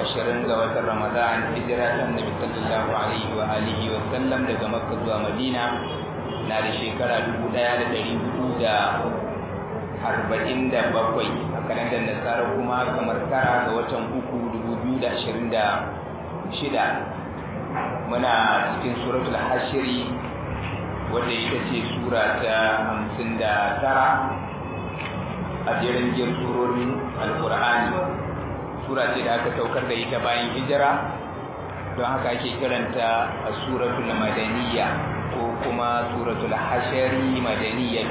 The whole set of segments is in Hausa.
ashirin ga watan Ramadan hijira ta Annabi sallallahu alaihi wa alihi wa sallam daga Makka zuwa Madina na da shekara dubu ɗaya da ɗari hudu da arba'in da bakwai a kalandar nasara kuma kamar tara ga watan uku dubu biyu da ashirin da shida muna cikin suratul hashiri wadda ita ce sura ta hamsin da tara a jerin jin surorin alkur'ani sura ce da aka saukar da ita bayan hijira don haka ake kiranta a suratul madaniya ko kuma suratul hashari madaniya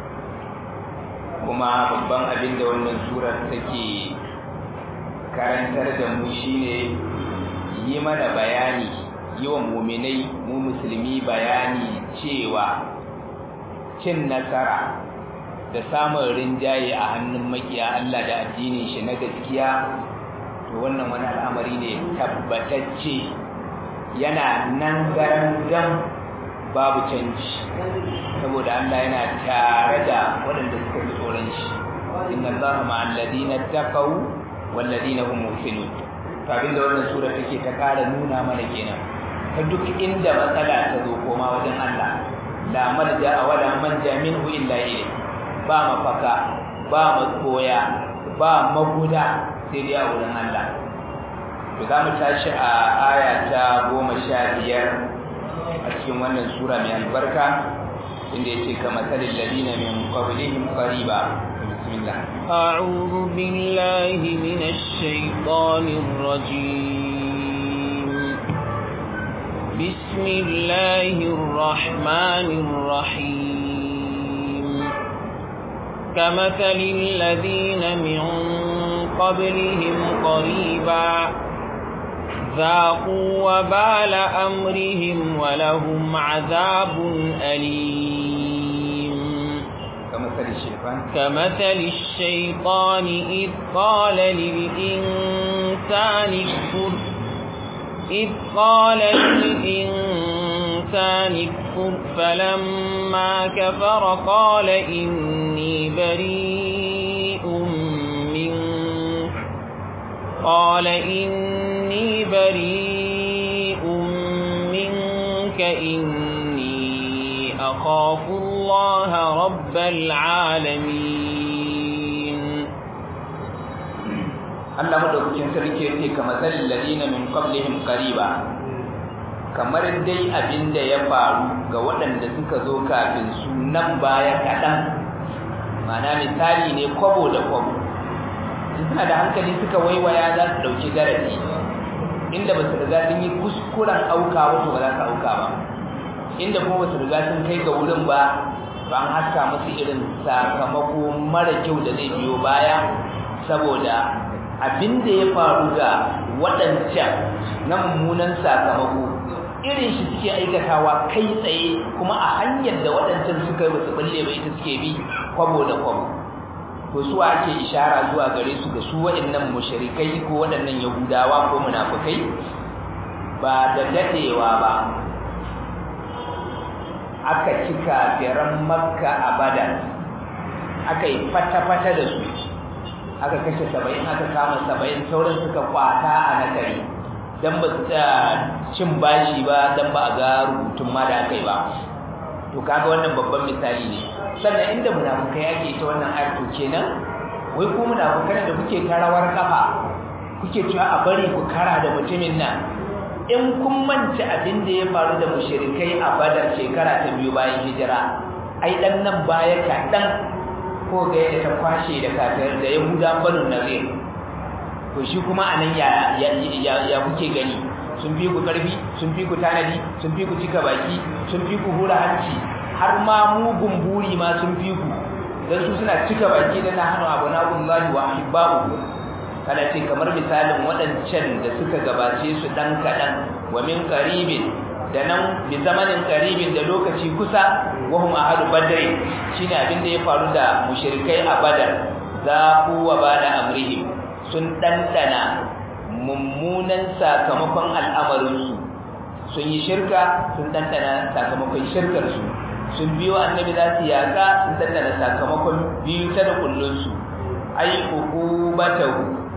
kuma babban abin da wannan surar take karantar da mu shine yi mana bayani yi wa muminai mu musulmi bayani cewa cin nasara da samun rinjaye a hannun makiya Allah da addinin shi na gaskiya to wannan wani al'amari ne tabbatacce yana nan garan gam babu canji saboda Allah yana tare da waɗanda suka ji tsoron shi inna Allaha ma'al ladina taqaw wal ladina hum muhsinun to abinda wannan sura take ta ƙara nuna mana kenan ta duk inda matsala ta zo koma wajen Allah la malja wala manja minhu illa ilayhi ba mafaka ba makoya ba maguda sai dai a wurin Allah to za mu tashi a aya ta goma sha biyar a cikin wannan sura mai albarka inda yace kama talil ladina min qablihim qariba bismillah a'udhu billahi minash shaitanir rajim bismillahir rahmanir rahim كمثل الذين من قبلهم قريبا ذاقوا وبال أمرهم ولهم عذاب أليم كمثل الشيطان كمثل الشيطان إذ قال للإنسان اكفر إذ قال للإنسان اكفر فلما كفر قال إني بريء منك قال إني بريء منك إني أخاف الله رب العالمين Allah madaukakin sarki yace kamar zalil ladina min qablihim qariba kamar dai abinda ya faru ga waɗanda suka zo kafin su nan baya kaɗan mana misali ne kwabo da kwabo suna da hankali suka waiwaya za su ɗauki darasi inda ba su riga sun yi kuskuren auka wato ba za su auka ba inda kuma ba su riga sun kai ga wurin ba ba an haska musu irin sakamako mara kyau da zai biyo baya saboda abin da ya faru ga waɗancan na mummunan sakamako irin shi suke aikatawa kai tsaye kuma a hanyar da waɗancan suka yi wasu balle ba ita suke bi kwabo da kwabo to su ake ishara zuwa gare su ga su waɗannan mushrikai ko waɗannan yahudawa ko munafukai ba da dadewa ba aka cika firan makka a badar aka yi fata-fata da su aka kashe saba'in aka kama saba'in sauran suka kwata a nakari don ba su cin bashi ba don ba a ga rubutun ma da aka yi ba to kaga wannan babban misali ne sannan inda munafukai ake ta wannan ayar to kenan wai ku munafukan da kuke ta rawar kafa kuke cewa a bari ku kara da mutumin nan in kun manta abin da ya faru da mushrikai a badar shekara ta biyu bayan hijira ai dan nan baya kaɗan ko ga yadda ta kwashe da kafir da yahudan banu nazir to shi kuma anan ya ya kuke gani sun fi ku karfi sun fi ku tanadi sun fi ku cika baki sun fi ku hura hanci har ma mugun buri ma sun fi ku dan su suna cika baki da na hanu abunallahi wa ahibbahu kana ce kamar misalin waɗancan da suka gabace su dan kaɗan wa min qaribin da nan bi zamanin qaribin da lokaci kusa wahum ahadu badri shine abin da ya faru da mushrikai a badar za ku wa bada amrihim sun dandana mummunan sakamakon al'amarinsu sun yi shirka sun dandana sakamakon shirkarsu sun biyo annabi za su yaƙa sun dandana sakamakon biyu ta da kullunsu ai uqubatahu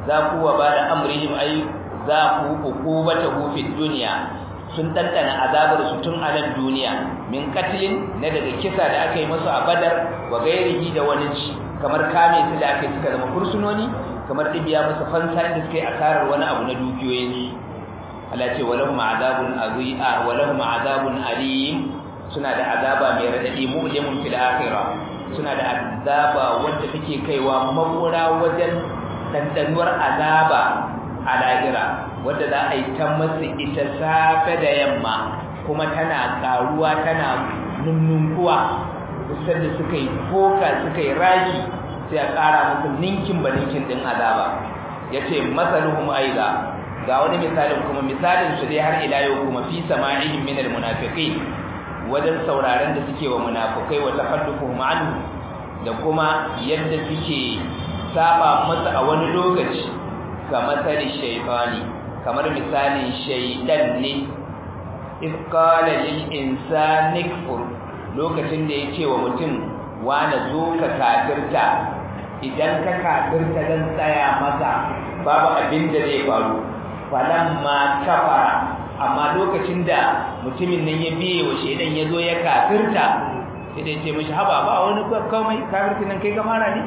za ku wa ba da amrihim ai za ku hukubata hu fi dunya sun dandana azabar su tun a nan duniya min katilin na daga kisa da aka yi musu a badar wa gairihi da wani ci kamar kame su da aka yi suka zama fursunoni kamar dibiya musu fansa inda suka yi asarar wani abu na dukiyoyinsu Allah ce walahum azabun azia walahum azabun alim suna da azaba mai radadi mu'limun fil akhirah suna da azaba wanda take kaiwa makura wajen dandanuwar azaba a lahira wanda za a yi ta masu ita safe da yamma kuma tana karuwa tana nunnunkuwa kusan da suka yi foka suka yi raki sai a ƙara musu ninkin ba ninkin din azaba yace masaluhum aiza ga wani misalin kuma misalin su dai har ila yau kuma fi sama'ihim min almunafiqin wajen sauraron da suke wa munafikai wa tafaddufuhum anhu da kuma yadda suke saba masa a wani lokaci kamar sani shaytani kamar misalin shaydan ne if qala lil insani kfur lokacin da yace wa mutum wani zo ka kafirta idan ka kafirta dan tsaya masa babu abin da zai faru falamma kafara amma lokacin da mutumin nan ya biye wa shedan ya zo ya kafirta sai da ce mishi haba ba wani komai kafirtin nan kai gamara ne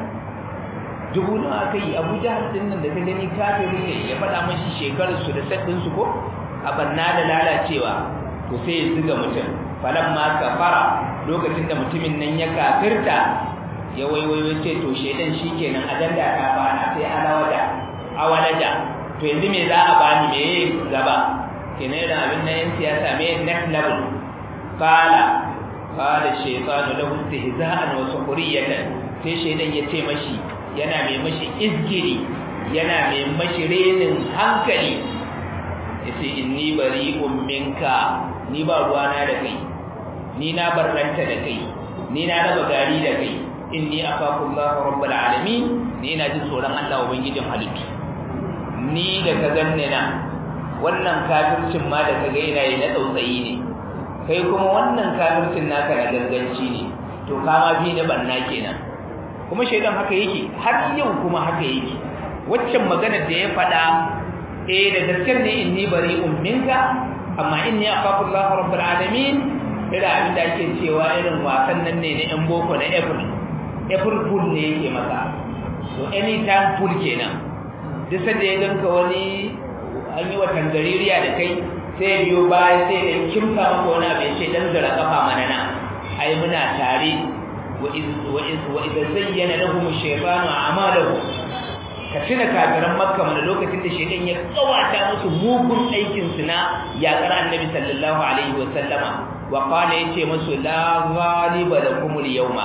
dubu nawa aka yi abu jahal din nan da ka gani kafiri ne ya faɗa mashi shekararsu da saddinsu ko a banna da lalacewa to sai ya zuga mutum falamma kafara lokacin da mutumin nan ya kafirta ya waiwaiwai ce to shedan shikenan ajanda ta bana sai alawada awalaja to yanzu me za a bani me gaba kenan irin abin nan yan siyasa me next level qala qala shaytanu lahu istihza'an wa sukhuriyatan sai shedan ya ce mashi yana mai mashi izgiri yana mai mashi renin hankali yace inni bari'un minka ni ba ruwana da kai ni na barranta da kai ni na raba gari da kai inni afakullahu rabbul alamin ni ina jin tsoron Allah ubangijin halittu ni da ka ganne na wannan kafircin ma da kaga ina yi na tsautsayi ne kai kuma wannan kafircin naka na ganganci ne to kama bi na banna kenan kuma shaidan haka yake har yau kuma haka yake waccan maganar da ya faɗa eh da gaskiyar ne inni bari'un minka amma inni akhafullahu rabbul alamin ira abin da ake cewa irin wasan nan ne na yan boko na April April fool ne yake maka to anytime fool kenan duk sanda ya ganka wani an yi wa tangaririya da kai sai biyo baya sai da kimsa maka wani abu ya ce dan zara kafa mana na ai muna tare وإذا زين لهم الشيطان أعمالهم كتنا كافران مكة من لوكتين da shedan ya kawata musu mugun aikin su na yakar annabi sallallahu alaihi wa sallama wa qala yace musu la ghaliba lakum al-yawma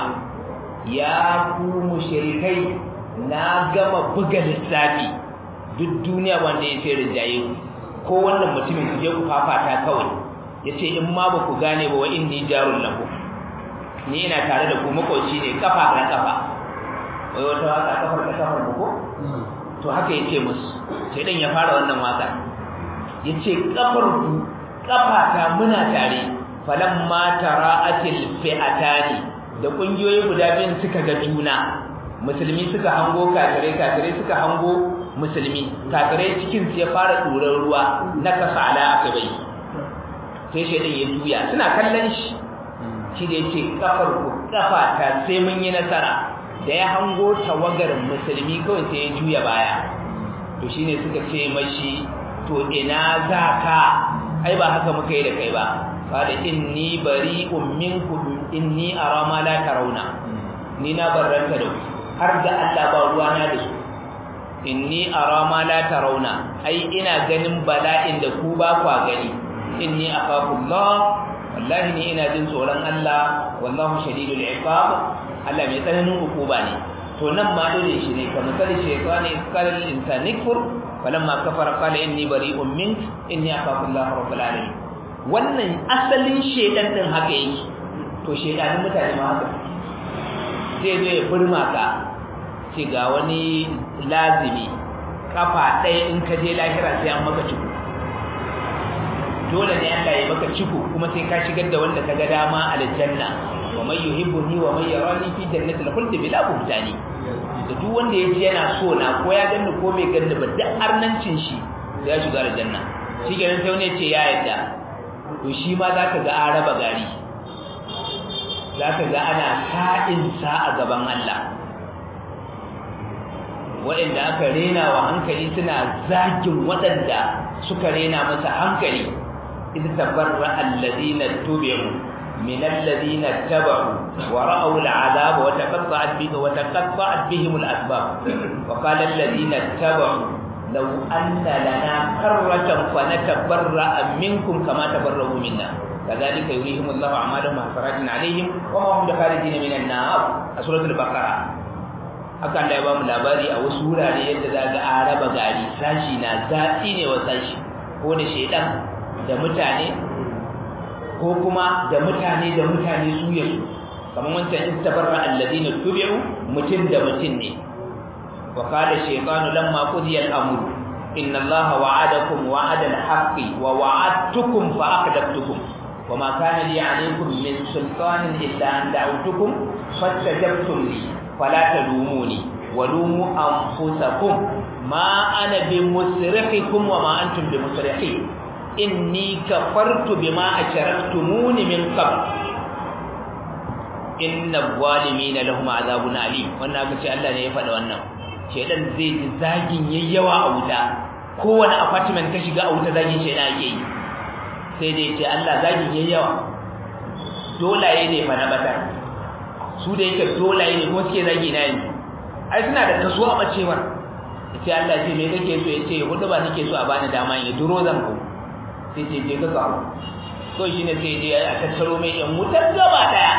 ya ku mushrikai na gama buga lissafi duk duniya wanda yace rijaye ko wannan mutumin je ku fafata kawai yace in ma ba ku gane ba wa inni jarul lakum ni ina tare da ku makoci ne kafa da kafa wai wata waka kafar da kafar mu ko to haka yace musu sai dan ya fara wannan waka yace kafar ku kafa ta muna tare falamma tara'atil fi'atani da kungiyoyi guda biyun suka ga juna musulmi suka hango kafirai kafirai suka hango musulmi kafirai cikin su ya fara durar ruwa na kasala aka bai sai shedan ya juya suna kallon shi shi da yake kafar ku kafa ta sai mun yi nasara da ya hango tawagar musulmi kawai sai ya juya baya to shine suka ce mashi to ina za ka ai ba haka muka yi da kai ba qala inni bari'un minkum inni ara ma la tarawna ni na barranta da har da Allah ba ruwa na da su inni ara ma la tarawna ai ina ganin bala'in da ku ba kwa gani inni akhafullah wallahi ni ina jin tsoron Allah wallahu shadidul iqab Allah mai tsananin hukuma ne to nan ma dole shi ne kamar sai shaytani qala lil insani kfur falamma kafara qala inni bari'un mink inni akhafu Allah rabbul alamin wannan asalin shedan din haka yake to shedanin mutane ma haka zai zo ya burma ka ce ga wani lazimi kafa ɗaya in ka je lahira sai an maka ciko dole ne Allah ya maka ciko kuma sai ka shigar da wanda kaga dama aljanna wa man yuhibbuni wa man yarani fi jannatil khuld bila buhtani da duk wanda ya ji yana so na ko ya ganni ko bai ganni ba duk arnancin shi sai ya shiga aljanna shi kenan sai wani ya ce ya yadda to shi ma za ka ga an raba gari za ka ga ana sa'insa a gaban Allah waɗanda aka rena wa hankali suna zagin waɗanda suka rena masa hankali idh tabarra alladhina tubi'u min alladhina tabu wa ra'aw al'adaba wa taqatta'at bihim wa taqatta'at bihim al'asbab wa qala alladhina tabu law anna lana karratan fa natabarra minkum kama tabarra'u minna كذلك يريهم الله أعمالهم حسرات عليهم وما هم بخارجين من النار سورة البقرة haka Allah ya ba mu labari a wasu wurare yadda za ga araba gari sashi na zafi ne wa sashi ko da shedan da mutane ko kuma da mutane da mutane su ya su kamar wancan istabarra alladina tubi'u mutum da mutum ne wa qala shaytanu lamma qudiya al-amr inna allaha wa'adakum wa'ada al-haqqi wa wa'adtukum fa akhdabtukum وما كان لي عليكم من سلطان إلا أن دعوتكم فاستجبتم لي فلا تلوموني ولوموا أنفسكم ما أنا بمسرخكم وما أنتم بمسرخي إني كفرت بما أشركتموني من قبل إن الظالمين لهم عذاب أليم wannan aka ce Allah ne ya faɗa wannan shedan zai ji zagin yayyawa a wuta kowane apartment ka shiga a wuta zagin shedan ake yi sai dai ce Allah zagin yayi yawa dolaye ne fa na bata su da yake dolaye ne ko suke zagi na yanzu ai suna da kaso a bacewar sai Allah ce me kake so yace hudu ba nake so a bani dama in duro zan ko sai ce je ka kawo so shine sai dai a tattaro mai yan wutar gaba daya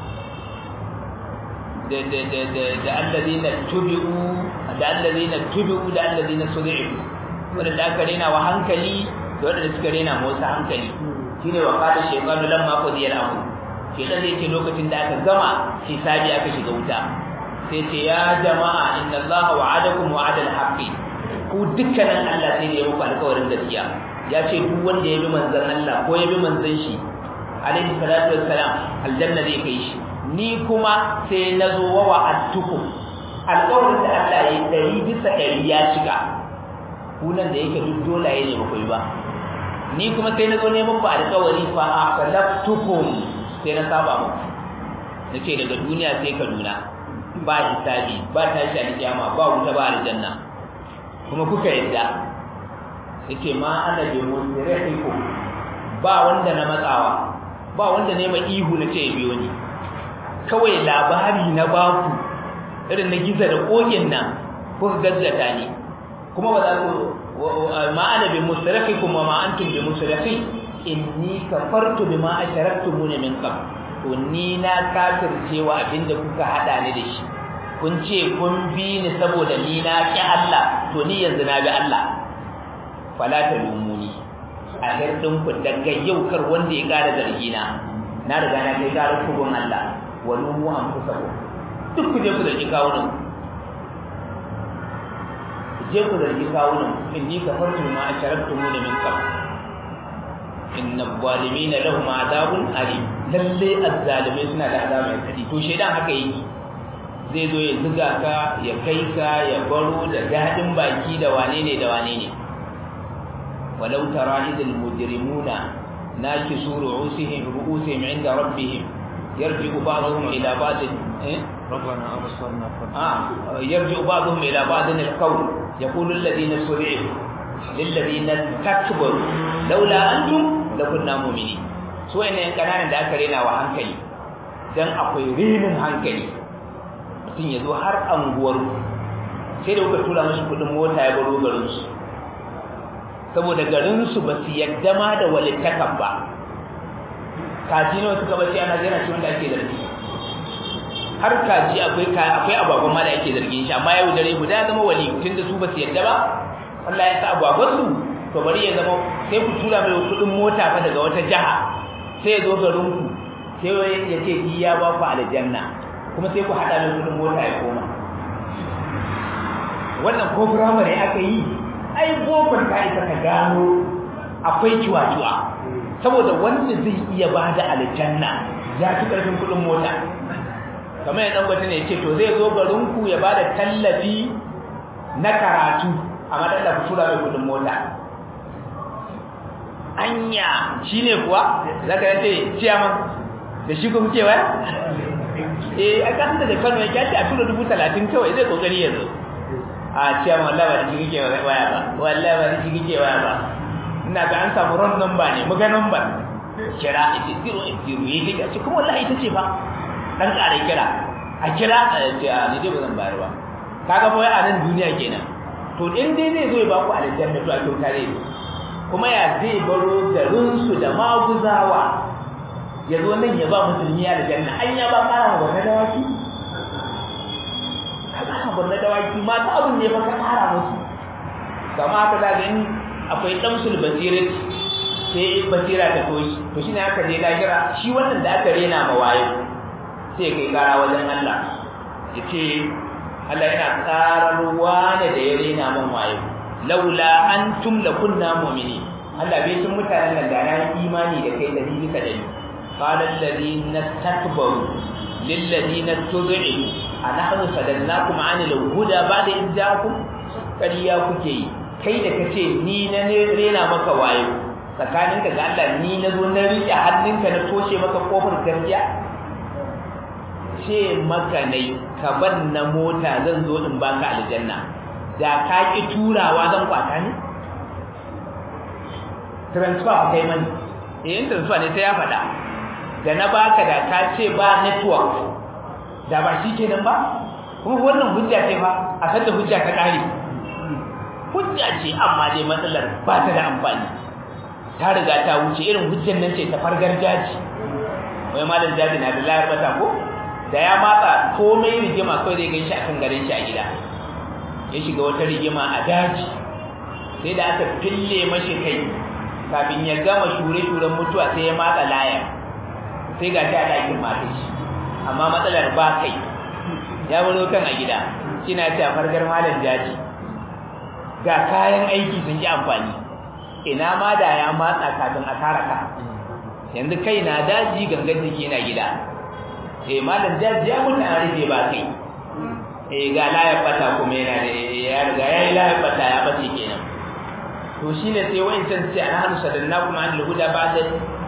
da da da da da alladina tubi'u da alladina tubi'u da alladina sudi'u wanda aka rena wa hankali da wanda suka rena motsa hankali shine wa qala shaytanu lamma qudiya al-amr shaytan da yake lokacin da aka gama hisabi aka shiga wuta sai ce ya jama'a inna allaha wa'adakum wa'ada al-haqqi ku dukkanin Allah sai da ya muku alƙawarin gaskiya ya ce duk wanda ya bi manzon Allah ko ya bi manzon shi alaihi salatu wassalam aljanna zai kai shi ni kuma sai na zo wa wa'adtukum alƙawarin da Allah ya yi ɗari bisa ɗari ya cika kunan da yake duk dolaye ne ba ku yi ba ni kuma sai na zo ne muku alƙawari fa akhlaftukum sai na saba muku nace daga duniya sai Kaduna ba hisabi ba tashi a kiyama ba wuta ba aljanna kuma kuka yadda yace ma ana bi musrihikum ba wanda na matsawa ba wanda ne ma ihu nace ya biyo ni kawai labari na baku irin na giza da kokin nan kuka gazzata ni kuma ba za ku ma ana bi musrafikum wa ma antum bi musrafi inni kafartu bima asharaktumuni min qabl to ni na kafircewa abinda kuka hada ni da shi kun ce kun bi ni saboda ni na ki Allah to ni yanzu na bi Allah fala talumuni a hirdin ku daga yau kar wanda ya kara zargi na na riga na kai kara kubun Allah wa lumu anfusakum duk ku je ku zargi kawunan je ku zargi kawunan inni kafartu ma asharaktumuni min qabl inna zalimina lahum adabun alim lalle azzalimai suna da azaba mai kadi to shedan haka yake zai zo ya zuga ka ya kai ka ya baro da dadin baki da wane ne da wane ne walau tara idil mujrimuna nakisu ru'usihim ru'usihim inda rabbihim yarji'u ba'dhum ila ba'd eh ربنا أبصرنا آه يرجع بعضهم إلى بعض القول يقول الذين استضعفوا للذين استكبروا لولا أنتم لكنا مؤمنين su ne kananan da aka rena wa hankali dan akwai renin hankali mutum ya zo har anguwar sai da kuka tura mashi kudin mota ya baro garin su saboda garin su ba su yadda ma da walittakan ba kaji nawa suka bace ana jira shi wanda ake zargi har kaji akwai akwai ababban ma da ake zargin shi amma yau dare guda ya zama wali tun da su ba su yadda ba Allah ya sa ababban su to bari ya zama sai ku tura mai kudin mota fa daga wata jaha sai ya zo garin ku sai ya ce ki ya ba ku aljanna kuma sai ku hada mai kudin mota ya koma wannan ko firamare aka yi ai bokon ka isa ka gano akwai kiwa-kiwa saboda wanda zai iya ba da aljanna ya fi karfin kudin mota kamar yadda gwata ne ce to zai zo garinku ya ba da tallafi na karatu a madalla ku tura mai kudin mota anya shi ne kuwa za ka yace ciyaman da shi kuma cewa eh a kasan daga kano ya kyace a tura dubu talatin kawai zai kokari yanzu a ciyaman wallahi ba da shi kike waya ba wallahi ba da shi kike waya ba ina ga an samu wrong number ne muga number kira ita zero zero ya diga ce kuma wallahi ita ce fa dan kare kira a kira a ce a ni dai ba zan bayar ba kaga fa a nan duniya kenan to in dai zai zo ya ba ku aljanna to a kyauta ne kuma ya zai baro garinsu da maguzawa ya zo nan ya ba musulmi aljanna an ya ba kara ma barna dawaki ka kara barna dawaki mata abin ne ba ka kara musu kama haka za ga in akwai damsul basirat sai basira ta toshi to shine aka je lahira shi wannan da aka rena ma wayo sai kai kara wajen Allah yace Allah yana tsararwa ne da ya rena man wayo laula antum lakunna mu'minin Allah bai tun mutanen nan da na imani da kai dari bisa dari qala alladhina takbaru lil ladina tud'iu anahnu sadadnakum 'anil huda ba'da idjakum kariya kuke yi kai da kace ni na ne rena maka wayo tsakaninka ga Allah ni na zo na rike hannunka na toshe maka kofar gaskiya ce maka nai ka ban na mota zan zo in baka aljanna da ka ki turawa zan kwata ne transfer kai mani eh in transfer ne sai ya faɗa da na baka da ka ce ba network da ba shi kenan ba kuma wannan hujja ce fa a san da hujja ta kare hujja ce amma dai matsalar ba ta da amfani ta riga ta wuce irin hujjan nan ce ta fargar jaji wai malam jaji na da layar bata ko da ya matsa komai rigima kawai zai gan shi akan garin shi a gida ya shiga wata rigima a daji sai da aka fille mashi kai kafin ya gama shure-shuren mutuwa sai ya matsa laya sai ga shi a ɗakin mata shi amma matsalar ba kai ya wuro kan a gida kina ta fargar malam jaji ga kayan aiki sun yi amfani ina ma da ya matsa kafin a tara ka yanzu kai na daji gangan jiki na gida eh malam jaji ya mutu an rufe ba kai eh ga layar bata kuma yana da ya riga yayi layar bata ya bace kenan to shine sai wayancan sai an hanu sadanna kuma an lahuda ba da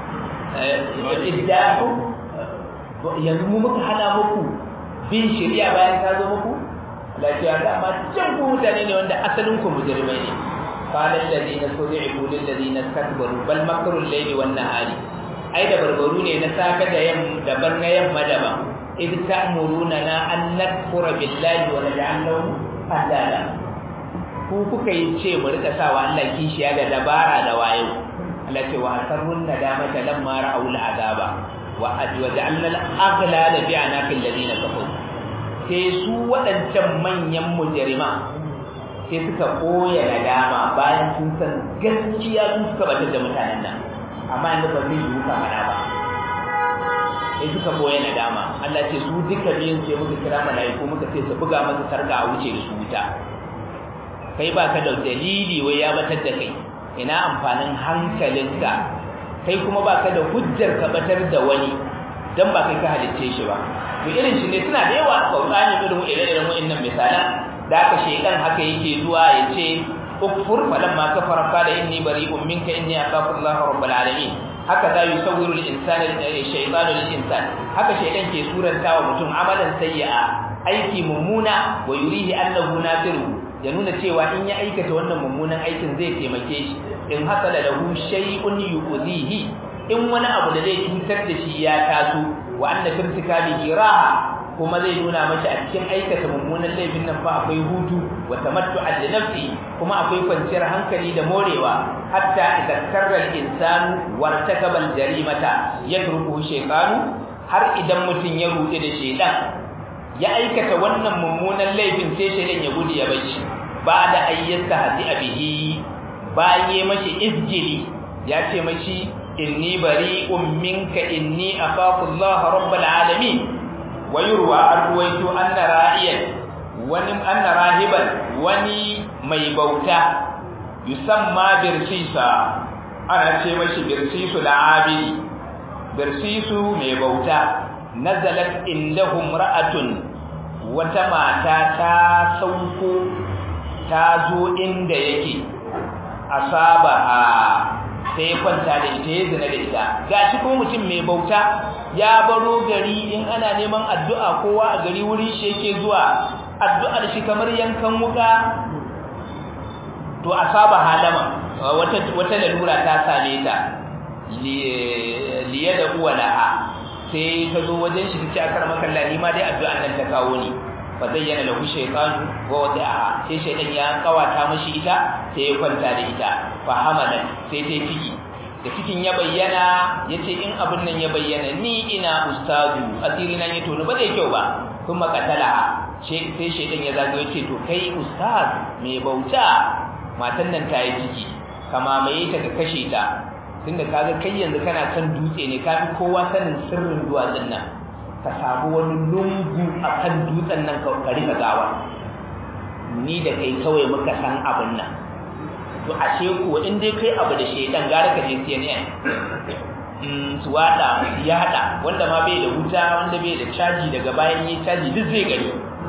iddaku yanzu mu muka hada muku bin shari'a bayan ta zo muku lafiya da ma can ku mutane ne wanda asalin ku mujrimai ne qala alladhina tud'ibu lil ladina istakbaru bal makru al-layli wan nahari ai da barbaru ne na safe da yamma daban na yamma daban id ta'muruna na an nakfura billahi wa naj'al lahu andada ku kuka yi ce mu rika sawa Allah kishiya da dabara da wayo Allah ce wa asarrun nadamata lamma ra'aw al'azaba wa ajwaja'alna al-aghlala bi anaqil ladina kafaru sai su wadancan manyan mujrima sai suka koya nadama bayan sun san gaskiya sun suka batar da mutanen nan amma inda ba zai yi kamana ba sai suka boye nadama Allah ce su duka biyun sai muka kira malaiku muka ce su buga masa sarka a wuce da su wuta kai baka da dalili wai ya batar da kai ina amfanin hankalinka kai kuma baka da hujjar ka batar da wani dan ba kai ka halicce shi ba to irin shi ne suna da yawa a Qur'ani irin ire-iren wa'annan misalan da aka shekan haka yake zuwa ya ce ukfur falamma kafara qala inni bari'un minka inni akhafu Allah rabbul alamin haka za yusawwiru al-insana shaytanu lil-insan haka shaytan ke suranta wa mutum amalan sayyi'a aiki mummuna wa yurihi annahu nasiru ya nuna cewa in ya aikata wannan mummunan aikin zai taimake shi in hasala lahu shay'un yu'dhihi in wani abu da zai cutar da shi ya taso wa anna firtikali raha kuma zai nuna mashi a cikin aikata mummunan laifin nan fa akwai hutu wa tamattu'a da nafsi kuma akwai kwanciyar hankali da morewa hatta idza karra al-insanu wartakaba al-jarimata yatruku shaytanu har idan mutun ya rude da shaytan ya aikata wannan mummunan laifin sai shaytan ya gudu ya bashi ba da ayyata hadi abihi baye mashi izjili ya ce mashi inni bari'un minka inni akhafu Allah rabbul alamin wayurwa an ruwaito anna ra'iyan wani anna rahiban wani mai bauta yusamma birsisa ana ce mashi birsisu da abidi birsisu mai bauta nazalat indahum ra'atun wata mata ta sauko ta zo inda yake asaba a sai kwanta da ita ya zina da ita gashi kuma mutum mai bauta ya baro gari in ana neman addu'a kowa a gari wurin shi yake zuwa addu'ar shi kamar yankan wuka to asaba halama wata wata lalura ta same ta liya da uwa laha sai ta zo wajen shi tace akar maka Allah ma dai addu'an nan ta kawo ni fa zayyana lahu shaytanu wa wada'a sai shaytan ya kawata mashi ita sai ya kwanta da ita fa hamalat sai ta ciki da cikin ya bayyana yace in abin nan ya bayyana ni ina ustazu asiri nan ya tono ba zai kyau ba kuma katala sai shaytan ya zago yace to kai ustaz mai bauta matan nan ta yi ciki kama mai ta ka kashe ta tunda kaga kai yanzu kana kan dutse ne kafi kowa sanin sirrin duwatsun nan ka samu wani lungu a kan dutsen nan ka rika gawa ni da kai kawai muka san abin nan to ashe kuwa in dai kai abu da shedan gara ka je CNN su wada ya hada wanda ma bai da wuta wanda bai da caji daga bayan yi caji duk zai gani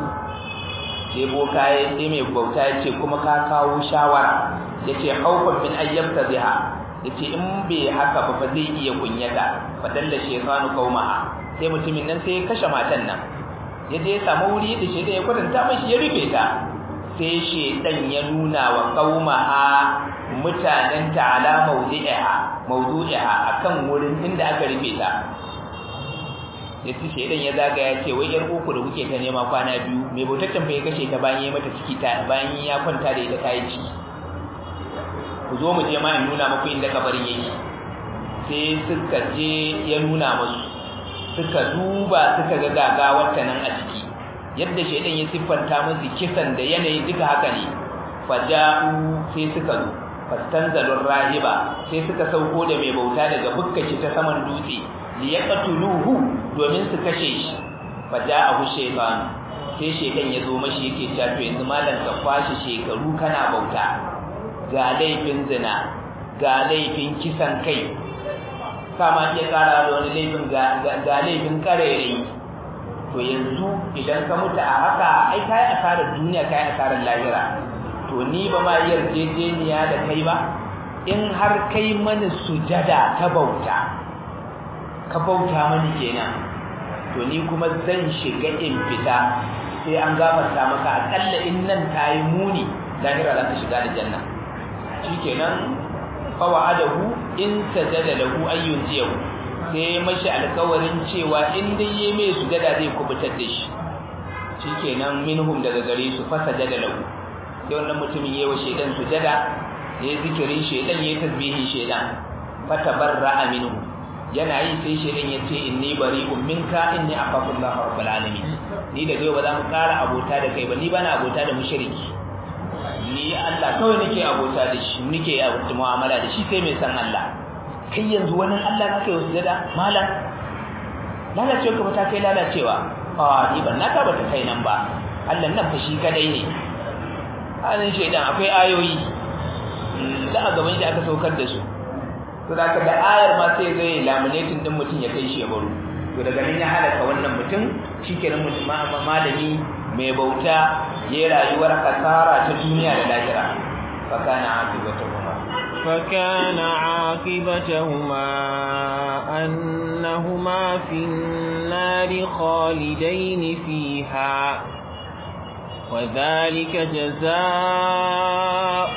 sai boka ya sai mai bauta ya ce kuma ka kawo shawara ya ce haufan min ayyamta ziha ya ce in bai haka ba fa zai iya kunyata fa dalla shaytanu qaumaha sai mutumin nan sai ya kashe matan nan ya je ya samu wuri da shedan ya kwatanta mashi ya rufe ta sai shedan ya nuna wa qaumaha mutanen ta ala mawdi'iha mawdu'iha akan wurin inda aka rufe ta yace shedan ya zaga ya ce wai yar uku da kuke ta nema kwana biyu mai bautaccen fa ya kashe ta bayan ya mata ciki ta bayan ya kwanta da ita tayi ciki ku zo mu je ma in nuna muku inda kabarin yake sai suka je ya nuna musu suka duba suka ga gagawar ta nan a ciki yadda shedan ya siffanta musu kisan da yanayi duka haka ne faja'u sai suka zo fastanzalur rahiba sai suka sauko da mai bauta daga bukkaci ta saman dutse li yaqtuluhu domin su kashe shi faja'ahu shaytan sai shedan ya zo mashi yake cewa to yanzu malam ka kwashi shekaru kana bauta ga laifin zina ga laifin kisan kai kama iya kara da wani laifin ga laifin karere to yanzu idan ka mutu a haka ai kai asarar duniya kai asarar lahira to ni ba ma yarjejeniya da kai ba in har kai mani sujada ta bauta ka bauta mani kenan to ni kuma zan shiga in fita sai an gafarta maka akalla in nan tayi muni lahira za ka shiga da janna shikenan fa wa'adahu in sajada lahu ayyun jiyahu sai mashi alƙawarin cewa in dai yayi mai sujada zai kubutar da shi shikenan minhum daga gare su fa sajada lahu sai wannan mutumin yayi wa shedan sujada yayi zikirin shedan yayi tasbihin shedan fa tabarra'a minhu yana yi sai shedan yace inni bari'un minka inni akhafu Allah rabbul alamin ni da kai ba za mu ƙara abota da kai ba ni bana abota da mushriki ni Allah kawai nake abota da shi nake abota mu'amala da shi sai mai san Allah kai yanzu wani Allah nake yi sujada malam lalacewa ka bata kai lalacewa a ni ban naka bata kai nan ba Allah nan fa shi kadai ne halin shaidan akwai ayoyi da a gaban shi aka saukar da su to da ka da ayar ma sai zai laminating din mutum ya kai shi ya baro to daga nan ya halaka wannan mutum shikenan mutum malami mai bauta ya rayuwar kasara ta duniya da lahira fa kana akibatuhuma fa kana akibatuhuma annahuma fin nari khalidain fiha وذلك جزاء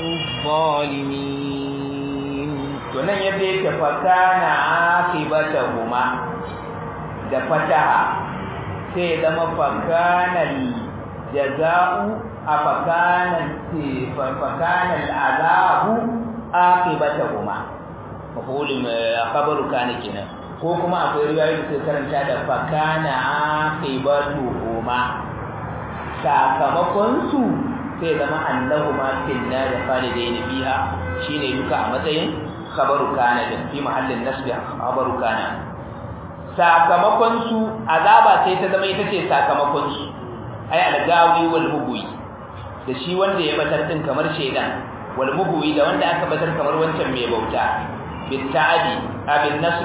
الظالمين tunan yadda yake fakana akibatahuma da fataha sai zama fakanal jaza'u a fakanal fakanal azabu akibatahuma mafulin khabaru kana kenan ko kuma akwai riwayoyi da suka karanta da fakana akibatuhuma sakamakon su sai zama annahu ma fil nar khalidain fiha shine duka a matsayin khabaru kana din fi mahallin nasbi khabaru kana sakamakon su azaba sai ta zama ita ce sakamakon su ai algawi wal mugwi da shi wanda ya batar din kamar shedan wal mugwi da wanda aka batar kamar wancan mai bauta bil ta'adi abin nasbi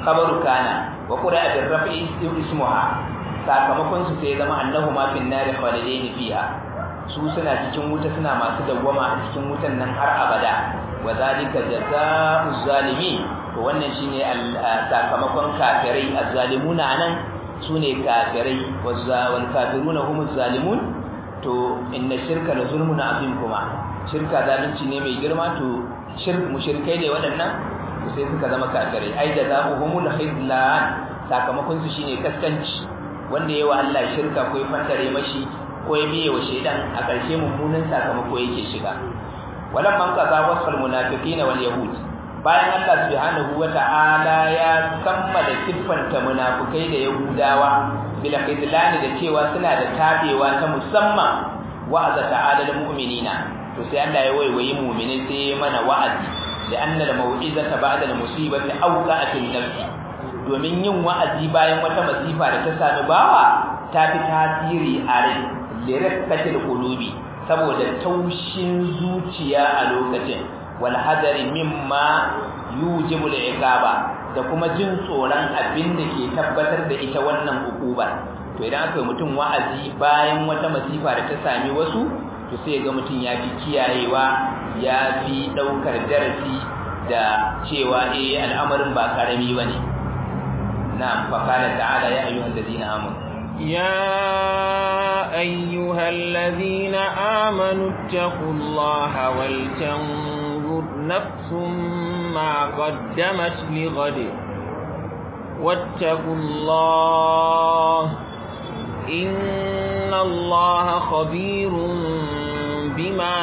khabaru kana wa qura bil raf'i ismuha sakamakon su sai zama annahu ma fin nari khalidaini fiha su suna cikin wuta suna masu dawwama a cikin wutan nan har abada wa zalika jazaa'u zalimi to wannan shine sakamakon kafirai azzalimuna anan sune kafirai wal kafiruna humuz zalimun to inna shirka la zulmun azim kuma shirka zalunci ne mai girma to shirk mushrikai ne waɗannan to sai suka zama kafirai ai jazaohumul khizlan sakamakon su shine kaskanci wanda yawa Allah shirka ko ya fantare mashi ko ya biye wa shedan a ƙarshe mummunan sakamako yake shiga walam man qaza wasfal munafiqin wal yahud bayan Allah subhanahu wata'ala ya kammala siffanta munafikai da yahudawa bil khizlan da cewa suna da tabewa ta musamman wa'aza ta'ala lil mu'minina to sai Allah ya waiwayi mu'mini sai mana wa'azi da annal mau'izata ba'da al musibati awqa'at an nafsi domin yin wa'azi bayan wata masifa da ta sami bawa ta fi tasiri a rai lirakatil qulubi saboda taushin zuciya a lokacin wal hadari mimma yujibu al-iqaba da kuma jin tsoron abin da ke tabbatar da ita wannan hukubar to idan aka yi mutum wa'azi bayan wata masifa da ta sami wasu to sai ga mutum ya fi kiyayewa ya fi daukar darasi da cewa eh al'amarin ba karami bane na'am fa qala ta'ala ya ayyuhal ladina amanu يا أيها الذين آمنوا اتقوا الله ولتنظر نفس ما قدمت لغد واتقوا الله إن الله خبير بما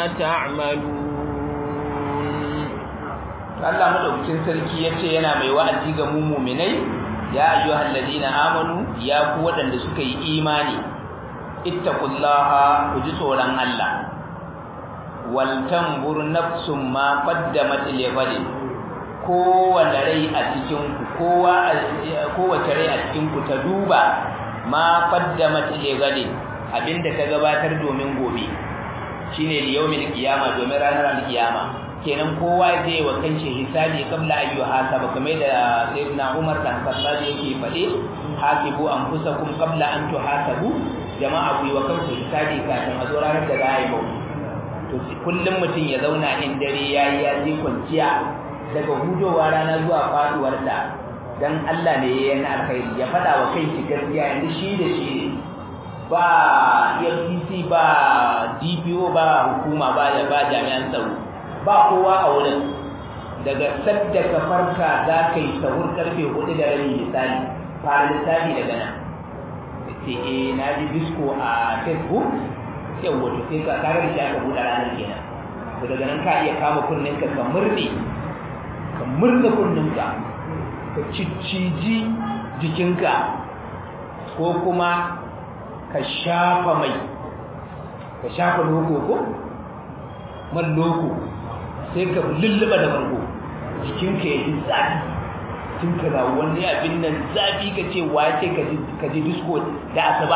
تعملون Allah madaukakin sarki yace yana mai wa'azi ga mu mu'minai ya ayyuhal ladina amanu ya ku wadanda suka yi imani ittaqullaha ku ji tsoron Allah wal tanzur nafsum ma qaddamat li ghadin kowace rai a cikin ku kowa kowace rai a cikin ku ta duba ma qaddamat li ghadin abinda ta gabatar domin gobe shine liyawmil qiyama domin ranar alqiyama kenan kowa zai wa kanshi hisabi kabla ayyu hasaba kamar da sayyidina Umar dan Khattab yake fade hasibu anfusakum qabla an tuhasabu jama'a ku yi wa kanku hisabi kafin a zo ranar da za a yi bauta to kullum mutum ya zauna in dare yayi ya je kwanciya daga hudowa rana zuwa faduwar ta dan Allah ne yayin alkhairi ya fada wa kai shi gaskiya inda shi da shi ba FCC ba DPO ba hukuma ba da ba jami'an tsaro ba kowa a wurin daga sadda ka farka za ka yi sahur karfe hudu da rabi misali fara lissafi daga nan ce eh na ji disco a facebook yau wato sai ka karar da aka buɗe ranar kenan to daga nan ka iya kama kunnen ka ka murne ka murne kunnen ka ka cicciji jikinka ko kuma ka shafa mai ka shafa loko ko man loko sai ka lulluɓa da bargo jikinka ya ji zafi tun ka na wani abin nan zafi ka ce wa ce ka ji disko da asaba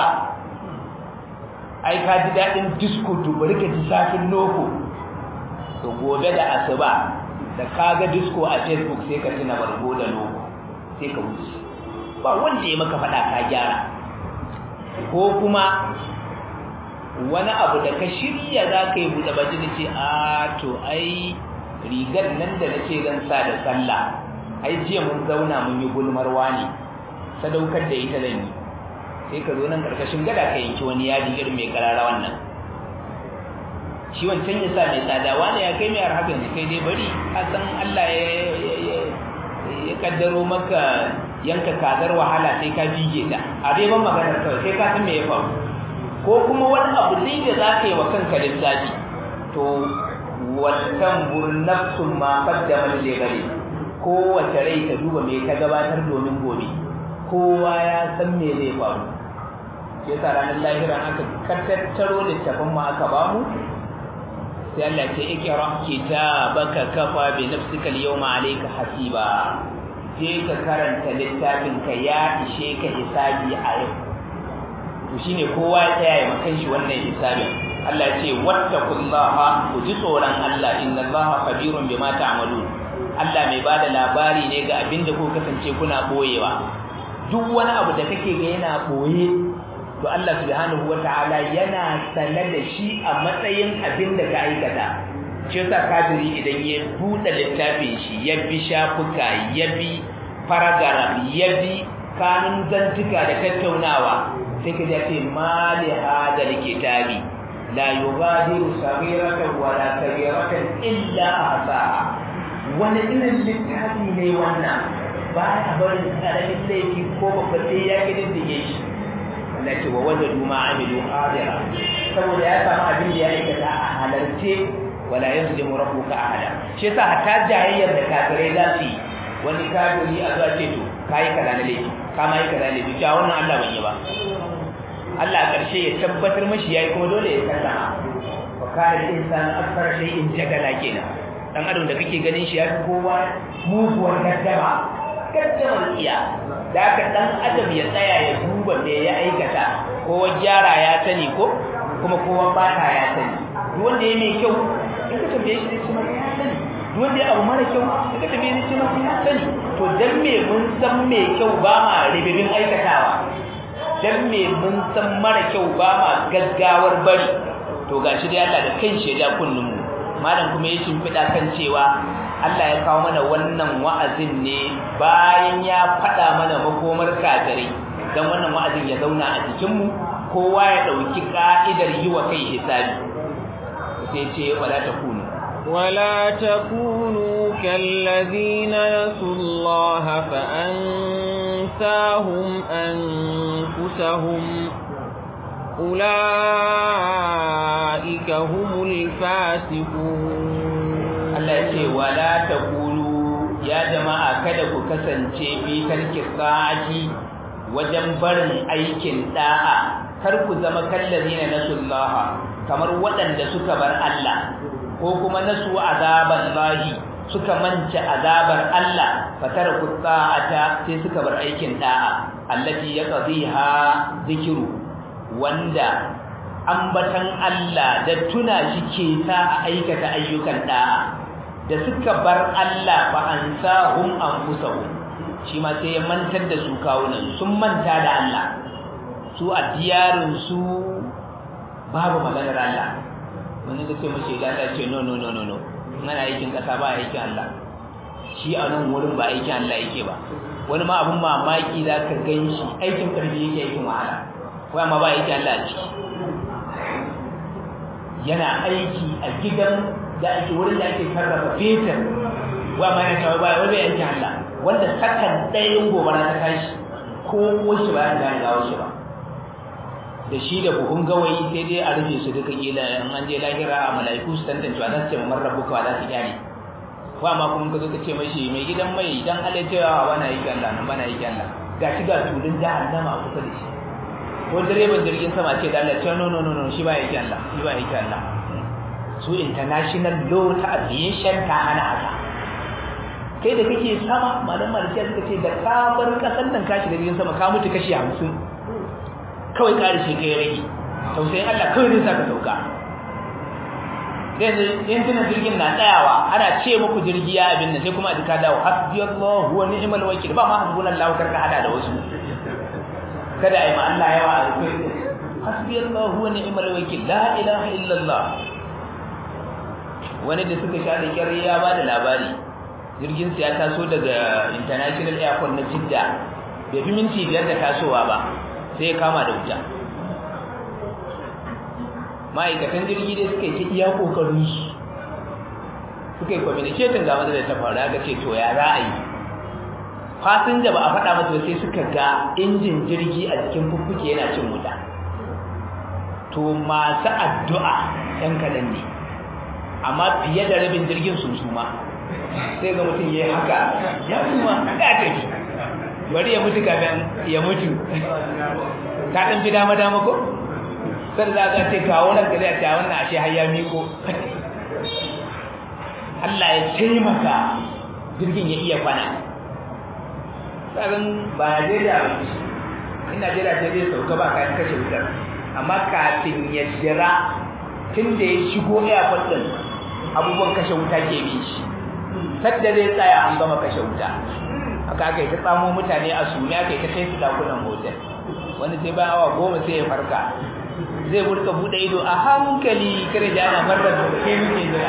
ai ka ji daɗin disko to bari ka ji zafin loko to gobe da asaba da ka ga disko a facebook sai ka tuna bargo da loko sai ka wuce ba wanda ya maka faɗa ka gyara ko kuma wani abu da ka shirya za ka yi buɗe baki da ce a to ai rigar nan da na ce zan sa da sallah ai jiya mun zauna mun yi gulmarwa ne sadaukar da ita zan yi sai ka zo nan karkashin gada ka yanki wani yadi irin mai karara wannan shi wancan ya sa mai tsada wani ya kai mai arhaka yanzu kai dai bari ka san Allah ya kaddaro maka yanka kazar wahala sai ka bige ta a dai ban maganar kawai sai ka san me ya faru ko kuma wani abu ne da za ka yi wa kanka lissafi to watan burnafsun ma kaddama da gare kowace rai ta duba me ta gabatar domin gobe kowa ya san me zai faru yasa ranar lahira aka kattattaro littafin mu aka bamu sai Allah ce ikra kitabaka kafa bi nafsika al-yawma alayka hasiba je ka karanta littafin ka ya ishe ka hisabi a yau to shine kowa ya tsaya ya makan shi wannan hisabin Allah ce wattaqullaha ku ji tsoron Allah innallaha khabirun bima ta'malun Allah mai bada labari ne ga abin da kuka kasance kuna boyewa duk wani abu da kake ga yana boye to Allah subhanahu wataala yana sane da shi a matsayin abin da ka aikata shi yasa kafiri idan ya buɗe littafin shi ya bi shafuka ya bi paragraph ya bi kanun zantuka da tattaunawa sai ka ji ce mali hadal kitabi la yughadiru saghiratan wala kabiratan illa ahsaha wani irin littafi ne wannan ba ya barin karamin laifi ko babba sai ya kididdige shi Allah ce wa wajadu ma amilu hadira saboda ya samu abin da ya aikata a halarce wala yazlimu rabbuka ahada shi yasa hatta jayayyar da kafirai za su yi wani kafiri a zuwa ce to kai kaza na laifi kama yi kaza laifi cewa wannan Allah ban yi ba Allah a ƙarshe ya tabbatar mashi yayi kuma dole ya sallama wa kana insanu akthara shay'in jagala kenan dan adam da kake ganin shi yafi kowa muguwar gaddama gaddamar iya da haka dan adam ya tsaya ya duba me ya aikata kowa gyara ya sani ko kuma kowa bata ya sani duk wanda ya mai kyau in ka tambaye shi kuma ya sani duk wanda ya abu mara kyau in ka tambaye shi kuma ya sani to dan me mun san mai kyau ba ma ribibin aikatawa dan me mun san mara kyau ba ma gaggawar bari to gashi dai Allah da kanshi ya ja kunnun mu malam kuma ya shimfida kan cewa Allah ya kawo mana wannan wa'azin ne bayan ya fada mana makomar kafirai dan wannan wa'azin ya zauna a cikin mu kowa ya dauki ka'idar yi wa kai hisabi sai ce wala takunu ولا تكونوا كالذين نسوا الله فأنساهم أنفسهم أولئك هم الفاسقون Allah ce wala takunu ya jama'a kada ku kasance bi tarki sa'ati wajen barin aikin da'a kar ku zama kallazina nasullaha kamar waɗanda suka bar Allah ko kuma nasu azaban lahi suka manta azabar Allah fatara kutsa'ata sai suka bar aikin da'a allati yaqdiha zikru wanda ambatan Allah da tuna shi ke ta aikata ayyukan da'a da suka bar Allah fa ansahum anfusahum shi ma sai ya mantar da su kawunan sun manta da Allah su a diyarin su babu maganar Allah wani da ce mace da Allah ce no no no no no ana aikin kasa ba aikin Allah shi a nan wurin ba aikin Allah yake ba wani ma abun mamaki za ka gan shi aikin karfi yake aikin wahala ko amma ba aikin Allah a ciki yana aiki a gidan da ake wurin da ake sarrafa fetur wa ma yana cewa ba wani aikin Allah wanda sakan ɗayan gobara ta tashi ko shi ba ya gane gawo shi ba da shi da buhun gawayi sai dai a rufe su duka kila in an je lahira a mala'iku su tantance wa za su ce mamar rabu kawai za su gyare ko amma kuma ka zo ka ce mashi mai gidan mai dan Allah ya cewa bana yi Allah nan bana yi Allah ga shi ga tulun jahannama a kusa da shi ko direban jirgin sama ce da Allah ce no no no no shi ba yake Allah shi ba yake Allah su international law ta aviation ta hana haka kai da kake sama malam malikiya suka ce da ka bar kasan nan ka shiga jirgin sama ka mutu kashi 50 kawai ƙarishe ka ya rage tausayin Allah kawai zai saka sauka yanzu yantunan jirgin na tsayawa ana ce muku jirgi ya abin nan sai kuma a jika dawo hasbi Allah wa ni'mal wakil ba ma hasbuna Allah kar ka hada da wasu kada ai ma Allah yawa a rufe hasbi Allah wa ni'mal wakil la ilaha illa Allah wani da suka sha da kyar ya ba da labari jirgin sa ya taso daga international airport na Jidda bai fi minti biyar da tasowa ba sai ya kama da wuta ma'aikatan jirgi dai suka yi iya kokarin su suka yi communicating ga matsalar ta faru aka ce to ya za a yi fasinja ba a faɗa masa sai suka ga injin jirgi a jikin fuffuke yana cin wuta to masu addu'a yan kaɗan ne amma fiye da rabin jirgin sun suma sai ga mutum ya yi haka ya suma ya tafi bari ya mutu kafin ya mutu ta ɗan fi dama dama ko sai za ka ce kawo nan ka zai ta wannan ashe har ya miko Allah ya taimaka jirgin ya iya kwana tsarin ba Najeriya ba in Najeriya ce zai sauka ba kayan kashe wutar amma kafin ya jira tun da ya shigo airport din abubuwan kashe wuta ke bi shi sadda zai tsaya an gama kashe wuta haka aka yi ta tsamo mutane a sumi aka yi ta kai su dakunan hotel wani sai bayan awa goma sai ya farka zai burka bude ido a hankali kare da ana farar da ke muke jira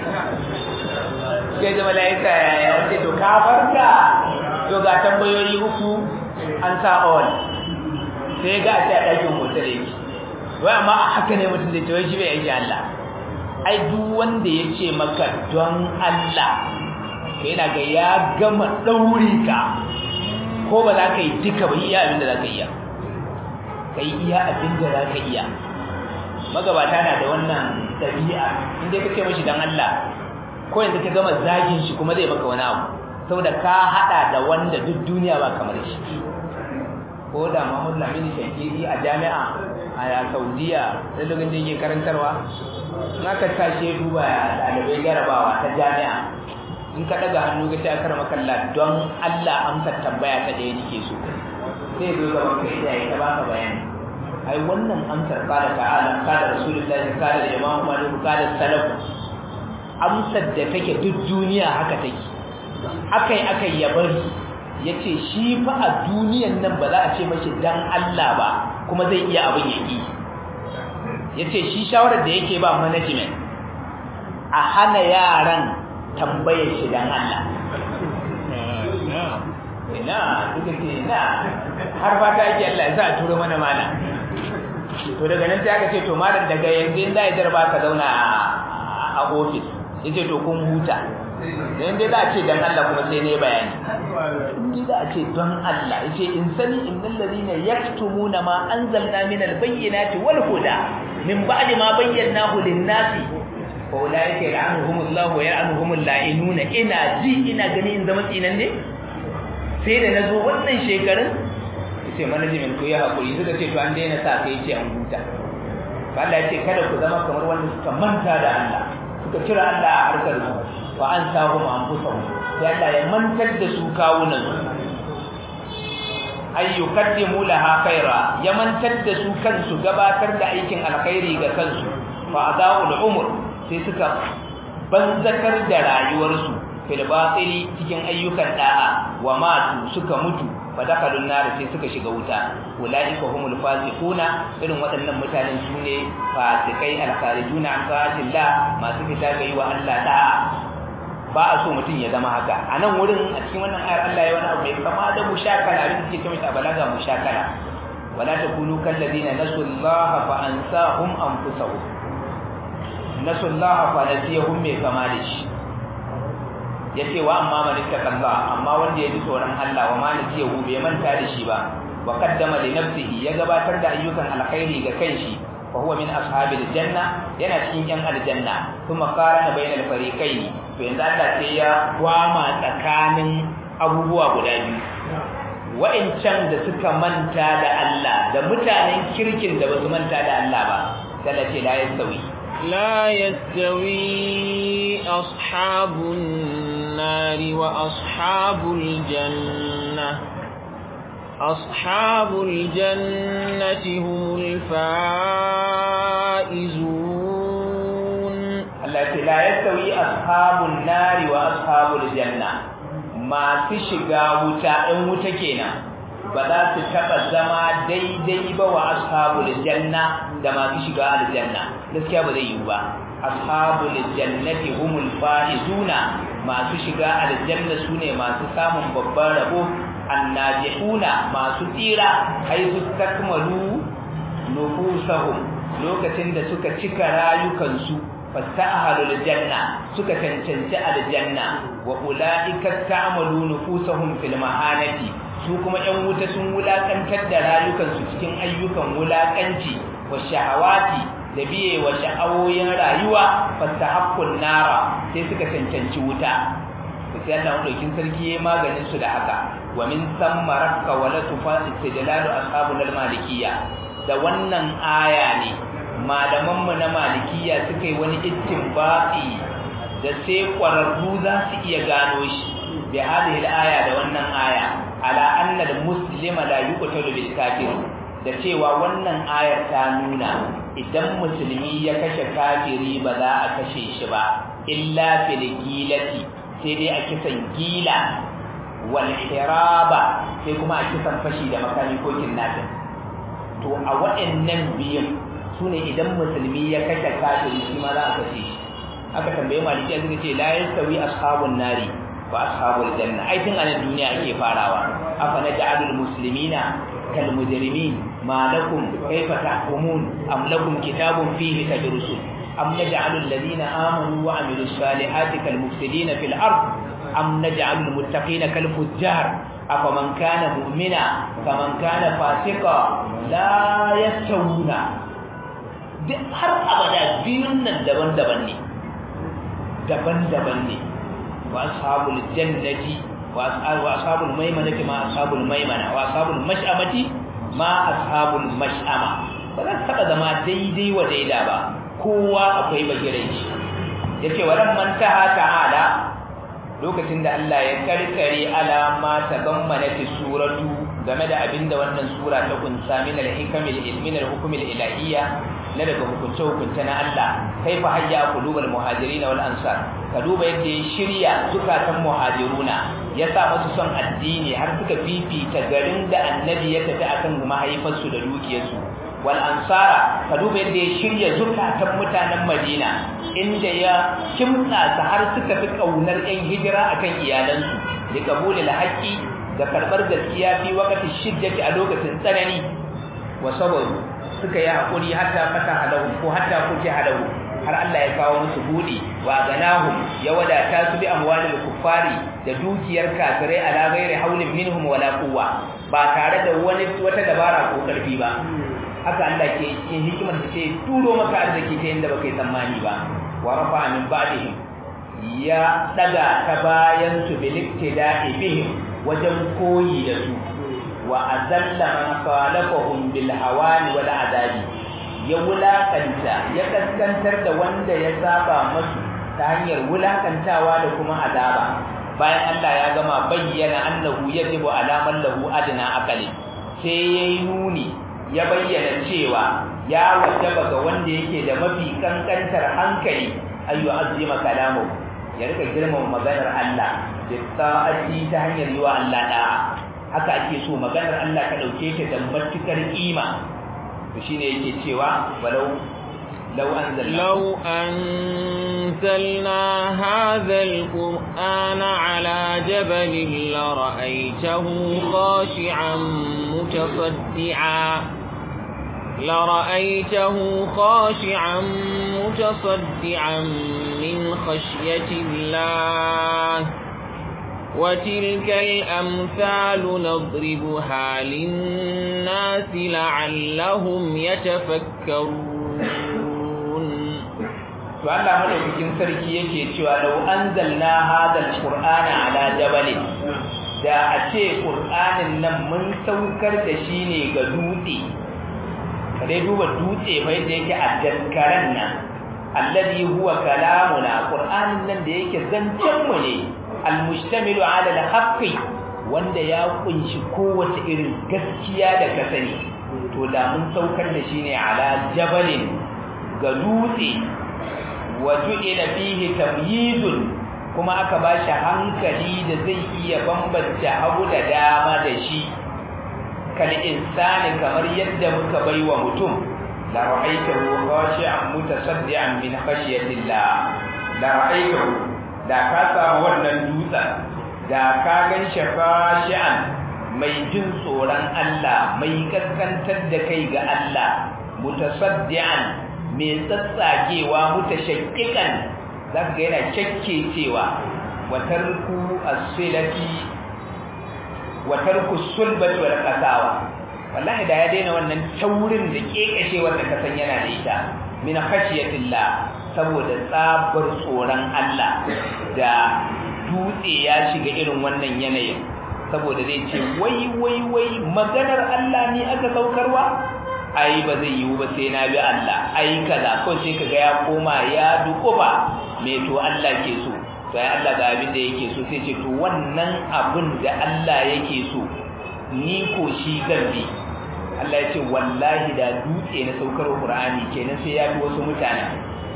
sai da mala'ika ya ce to ka farka to ga tambayoyi uku an sa on sai ga a ce a ɗakin hotel yake wai amma a haka ne mutum zai tawai shi bai aiki Allah ai duk wanda ya ce maka don Allah kai na ga ya gama ɗauri ka ko ba za ka yi duka ba iya abin da za ka iya ka yi iya abin da za ka iya magabata na da wannan ɗabi'a inda ka ce mashi don Allah ko yanzu ka gama zagin shi kuma zai maka wani abu saboda ka haɗa da wanda duk duniya ba kamar shi ko da Muhammad Lamini Shankiri a jami'a a Saudiya da lokacin da yake karantarwa in aka tashi duba ɗalibai jarabawa ta jami'a in ka daga hannu ga ta karma kalla don Allah amsa tambaya ta ɗaya nake so sai zo gaban kai da ya baka bayani ai wannan amsar qala ta'ala qala rasulullahi qala imam malik qala salaf amsar da take duk duniya haka take akai akai ya bari yace shi fa a duniyan nan ba za a ce mashi dan Allah ba kuma zai iya abin yaki yace shi shawarar da yake ba management a hana yaran tambayar shi dan Allah ina duka ce ina har fata yake Allah ya sa a turo mana mana to daga nan sai aka ce to malam daga yanzu in zai darba ka zauna a office yace to kun huta dan dai za a ce dan Allah kuma sai ne bayani in za a ce don Allah yace in sani innal ladina yaktumuna ma anzalna minal bayyinati wal huda min ba'di ma bayyanahu lin-nasi faulaika yal'anuhumullahu wa yal'anuhumul la'inuna ina ji ina gani in zama tsinan ne sai da nazo wannan shekarun yace management ko ya hakuri suka ce to an daina sa kai ce an huta Allah yace kada ku zama kamar wanda suka manta da Allah suka kira Allah a harkar su wa an sahum anfusahum sai Allah ya mantar da su kawunan su ay yuqaddimu laha khaira ya mantar da su kansu gabatar da aikin alkhairi ga kansu fa adaul umur sai suka banzakar da rayuwarsu fil batili cikin ayyukan da'a wa matu suka mutu fa dakalun nar sai suka shiga wuta ulaika humul fasiquna irin waɗannan mutanen su ne fasikai alkharijuna an ta'atillah masu fita ga yi wa Allah da'a ba a so mutum ya zama haka a nan wurin a cikin wannan ayar Allah ya wani abu mai kama da mushakala abin da suke kamar a balaga mushakala wala takunu kallazina nasullaha fa ansahum anfusahum nasullaha fa nasiyahum mai kama da shi yace wa amma man ittaqalla amma wanda ya ji tsoron Allah wa ma nasiyahu bai manta da shi ba wa qaddama li nafsihi ya gabatar da ayyukan alkhairi ga kanshi fa huwa min ashabil janna yana cikin yan aljanna kuma qarana bainal fariqaini to yanzu Allah sai ya gwama tsakanin abubuwa guda biyu wa'incan da suka manta da Allah da mutanen kirkin da basu manta da Allah ba sai ce la yastawi لا يستوي أصحاب النار وأصحاب الجنة أصحاب الجنة هم الفائزون التي لا يستوي أصحاب النار وأصحاب الجنة ما تشغى وتا إن وتكينا بذا تتبع زما daidai ba wa ashabul janna da masu shiga aljanna gaskiya ba zai yi ba ashabul jannati humul faizuna masu shiga aljanna sune masu samun babban rabo annajihuna masu tsira haizu takmalu nufusahum lokacin da suka cika rayukansu fastahalul janna suka cancanci aljanna wa ulaika ta'malu nufusahum fil mahanati su kuma ƴan wuta sun wulakantar da rayukansu cikin ayyukan wulakanci wa shahawati da biye wa sha'awoyin rayuwa fastahaqqun nara sai suka cancanci wuta sai Allah madaukin sarki yayi maganin su da haka wa min samma rakka wa la tufasi istidlalu ashabul malikiyya da wannan aya ne malaman mu na malikiyya suka yi wani istinbati da sai kwararru za su iya gano shi bi hadhihi al-aya da wannan aya ala anna al-muslima la yuqtalu bil kafir da cewa wannan ayar ta nuna idan musulmi ya kashe kafiri ba za a kashe shi ba illa fil gilati sai dai a kisan gila wal hiraba sai kuma a kisan fashi da makami ko kidnapping to a waɗannan biyun sune idan musulmi ya kashe kafiri shi ma za a kashe shi aka tambaye maliki suka ce la yastawi ashabun nari wa ashabul janna ai tun anan duniya ake farawa afa naj'alul muslimina kal mujrimin ma lakum kayfa tahkumun am lakum kitabun fihi tadrusun am naj'alul ladina amanu wa amilus salihati kal mufsidina fil ard am naj'alul muttaqina kal fujjar afaman kana mu'mina kaman kana fasika la yastawuna duk har abada biyun nan daban-daban ne daban-daban ne wa ashabul jannati wa ashabul maimanati ma ashabul maimana wa ashabul mash'amati ma ashabul mash'ama ba za taba zama daidai wa daida ba kowa akwai bagirai shi yace waran man taha ta'ala lokacin da Allah ya karkare alama ta gammanati suratu game da abinda wannan sura ta kunsa min al-hikamil min al-hukmil ilahiyya na daga hukunce hukunce na Allah kaifa hayya qulubul muhajirin wal ansar ka duba yadda ya shirya zukatan muhajiruna ya sa musu son addini har suka fifita garin da annabi ya tafi akan mahaifarsu da dukiyarsu wal ansara ka duba yadda ya shirya zukatan mutanen Madina inda ya kimtsa su har suka fi kaunar yan hijira akan iyalansu da kabulil haqqi da karbar gaskiya fi waqti shiddati a lokacin tsanani wa sabaru suka yi hakuri hatta fata halahu ko hatta kuke halahu har Allah ya kawo musu budi wa ganahum ya wadata su bi amwalil kuffari da dukiyar kafirai ala ghairi haulin minhum wala quwwa ba tare da wani wata dabara ko karfi ba haka Allah ke yin hikimar da ce turo maka arziki ta yanda baka yi tsammani ba wa rafa min ba'dihim ya daga ta bayan su bil iktida'i bihim wajen koyi da su wa azalla man khalafahum bil hawani wal adabi ya wulakanta ya kaskantar da wanda ya saba masu ta hanyar wulakantawa da kuma azaba bayan Allah ya gama bayyana annahu yajibu alaman lahu adna aqali sai yayi nuni ya bayyana cewa ya wajaba ga wanda yake da mafi kankantar hankali ayu azima kalamu ya rika girmama maganar Allah da ta'ati ta hanyar yi wa Allah da'a haka ake so maganar Allah ka dauke ta da matukar kima to shine yake cewa walau law anzalna law anzalna hadha alqur'ana ala jabalin la ra'aytahu khashi'an mutasaddian لرأيته خاشعا متصدعا من خشية الله وتلك الأمثال نضربها للناس لعلهم يتفكرون فالله ملوكين سركي yake cewa law anzalna hadha alqur'ana ala jabalin da a ce qur'anin nan mun saukar da shi ne ga dutse kare duba dutse fa yadda yake a daskaran nan alladhi huwa kalamuna qur'anin nan da yake zancen mu ne almustamilu ala alhaqqi wanda ya kunshi kowace irin gaskiya da ka sani to da mun saukar da shi ne ala jabalin ga dutse wa ju'ila fihi tamyizun kuma aka bashi hankali da zai iya bambance hagu da dama da shi kal insani kamar yadda muka baiwa mutum la ra'aytahu khashi'an mutasaddian min khashyatillah la ra'aytahu da ka samu wannan dutsen da ka gan shi khashi'an mai jin tsoron Allah mai kaskantar da kai ga Allah mutasaddian mai tsatsagewa mutashakkikan zaka ga yana cewa wa tarku as-silati wa tarku sulbati wal qasawa wallahi da ya daina wannan taurin da kekashewar da kasan yana da ita min khashiyatillah saboda tsabar tsoron Allah da dutse ya shiga irin wannan yanayin saboda zai ce wai wai wai maganar Allah ne aka saukarwa ai ba zai yiwu ba sai na bi Allah ai kaza ko sai kaga ya koma ya dukuba me to Allah ke so sai Allah ga abin da yake so sai ce to wannan abin da Allah yake so ni ko shi zan bi Allah ya ce wallahi da dutse na saukar Qur'ani kenan sai ya bi wasu mutane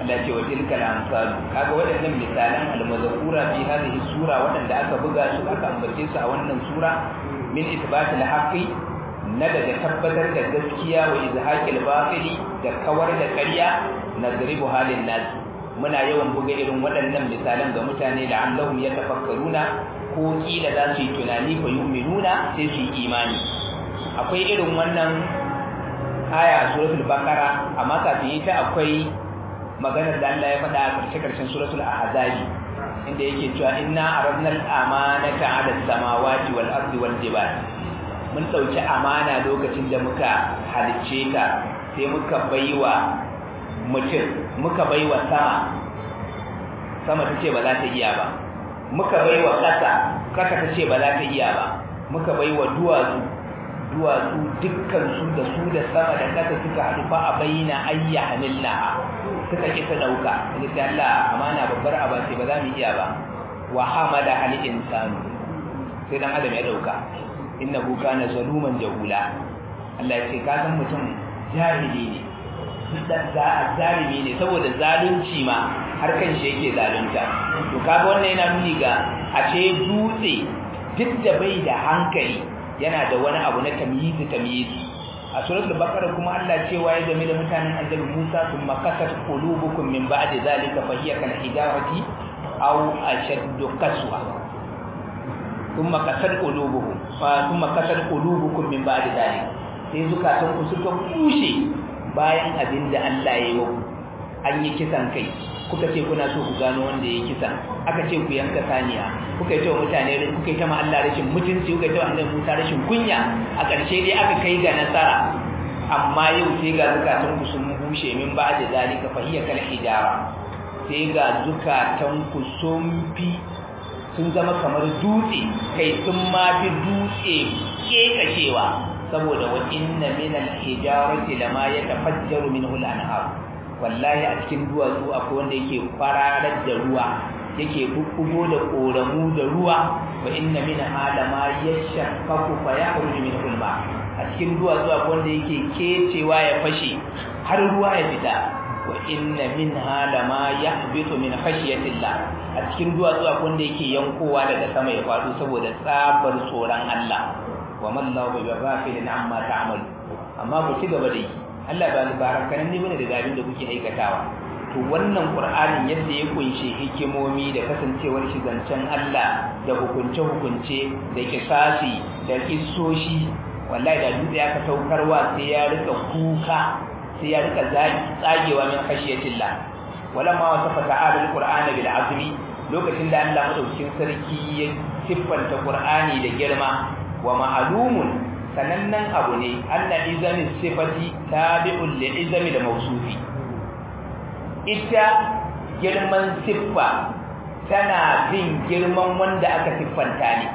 Allah ce wa tilkal amsal kaga waɗannan misalan al-mazkura fi hadhihi sura waɗanda aka buga su aka ambace su a wannan sura min ithbatil haqqi na daga tabbatar da gaskiya wa izhaqil batili da kawar da ƙarya nadribu halin nas muna yawan buga irin waɗannan misalan ga mutane da Allahum yatafakkaruna ko kila za su yi tunani fa yu'minuna sai su yi imani akwai irin wannan aya a suratul baqara amma kafin ita akwai maganar da Allah ya faɗa a ƙarshe ƙarshen suratul ahzab inda yake cewa inna aradna al-amanata 'ala as-samawati wal ardi wal jibal mun dauki amana lokacin da muka halicce ta sai muka baiwa mutum muka baiwa sama sama tace ba za ta iya ba muka baiwa ƙasa ƙasa tace ba za ta iya ba muka baiwa duwatsu duwatsu dukkan su da su da sama da ƙasa suka haɗu fa a bayyana ayya hamillaha suka ki ta dauka inda ta Allah amana babbar aba ce ba za mu iya ba wa hamada hal insanu sai dan adam ya dauka innahu kana zaluman jahula Allah ya ce ka san mutum jahili ne da zalimi ne saboda zalunci ma har kan shi yake zalunta to kaga wannan yana nuni ga a ce dutse duk da bai da hankali yana da wani abu na tamyizi tamyizi a suratul baqara kuma Allah cewa ya game da mutanen annabi Musa thumma qasat qulubukum min ba'di zalika fa hiya kal hijarati aw ashaddu qaswa thumma qasat qulubuhum fa thumma qasat qulubukum min ba'di zalika sai zukatan ku suka bushe bayan abinda Allah ya yi an yi kisan kai kuka ce kuna so ku gano wanda ya kisa aka ce ku yanka saniya kuka yi ta mutane kuka yi ta ma Allah rashin mutunci kuka yi ta annabi Musa rashin kunya a ƙarshe dai aka kai ga nasara amma yau sai ga zukatan ku sun bushe min ba da zalika fa hiya kal hijara sai ga zukatan ku sun fi sun zama kamar dutse kai sun ma fi dutse kekashewa saboda wa inna min al hijarati lama yatafajjaru minhu al anhar wallahi a cikin duwatsu akwai wanda yake fararar da ruwa yake bubbugo da koramu da ruwa wa inna min halama yashaqaqu fa yakhruju min ulma a cikin duwatsu akwai wanda yake kecewa ya fashe har ruwa ya fita wa inna min halama yahbitu min khashyatillah a cikin duwatsu akwai wanda yake yankowa daga sama ya faɗo saboda tsabar tsoron Allah wa mallahu bi ghafilin amma ta'malu amma ku ci gaba da yi Allah ba barakanan ne bane da abin da kuke aikatawa to wannan Qur'anin yadda ya kunshe hikimomi da kasancewar shi zancen Allah da hukunce hukunce da kisasi da kissoshi wallahi da dutse aka saukarwa sai ya rika kuka sai ya rika tsagewa min khashiyatillah walamma wasafa ta'ala al-Qur'ana bil azmi lokacin da Allah madaukakin sarki ya siffanta Qur'ani da girma wa ma'lumun sanannen abu ne anna izamin sifati tabi'un li izami da mausufi ita girman siffa tana bin girman wanda aka siffanta ne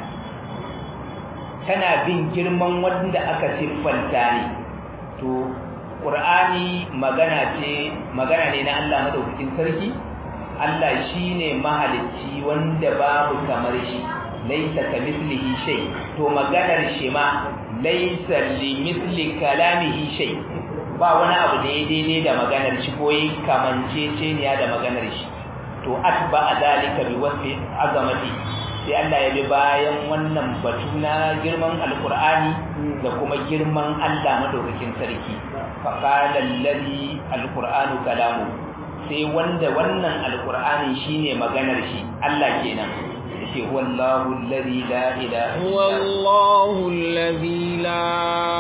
tana bin girman wanda aka siffanta ne to qur'ani magana ce magana ne na Allah madaukakin sarki Allah shine mahalicci wanda babu kamar shi laisa kamithlihi shay to maganar shi ma laisa limithli kalamihi shay ba wani abu da ya daidai da maganar shi ko yi kamanceceniya da maganar shi to atba zalika bi wasfi azamati sai Allah ya bi bayan wannan batu na girman alqur'ani da kuma girman Allah madaukakin sarki fa qala allazi alqur'anu kalamu sai wanda wannan alqur'ani shine maganar shi Allah kenan ce wallahu alladhi la ilaha wallahu alladhi la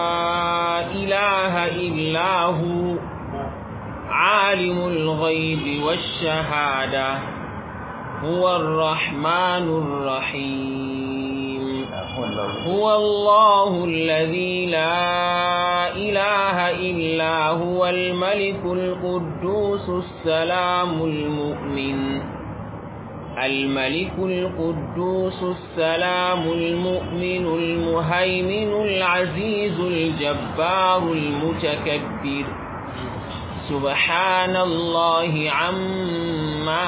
ilaha illa hu alimul ghaibi wash-shahada huwa ar-rahmanur rahim هو الله الذي لا إله إلا هو الملك القدوس السلام المؤمن الملك القدوس السلام المؤمن المهيمن العزيز الجبار المتكبر سبحان الله عما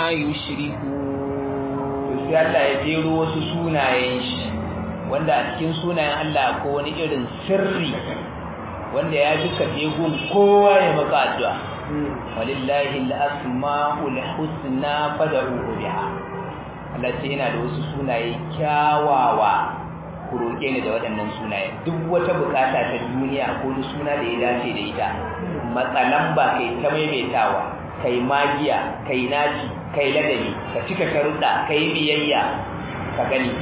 يشركون Allah ya jero wasu sunayen shi wanda a cikin sunayen Allah ko wani irin sirri wanda ya duka jegun kowa ya maka addu'a walillahi al-asma'ul husna fad'uhu biha Allah ce yana da wasu sunaye kyawawa ku roƙe ni da waɗannan sunaye duk wata bukata ta duniya ko da suna da ya dace da ita matsalan ba kai ta maimaitawa kai magiya kai naci kai ladabi ka cika sharuɗa kai biyayya ka gani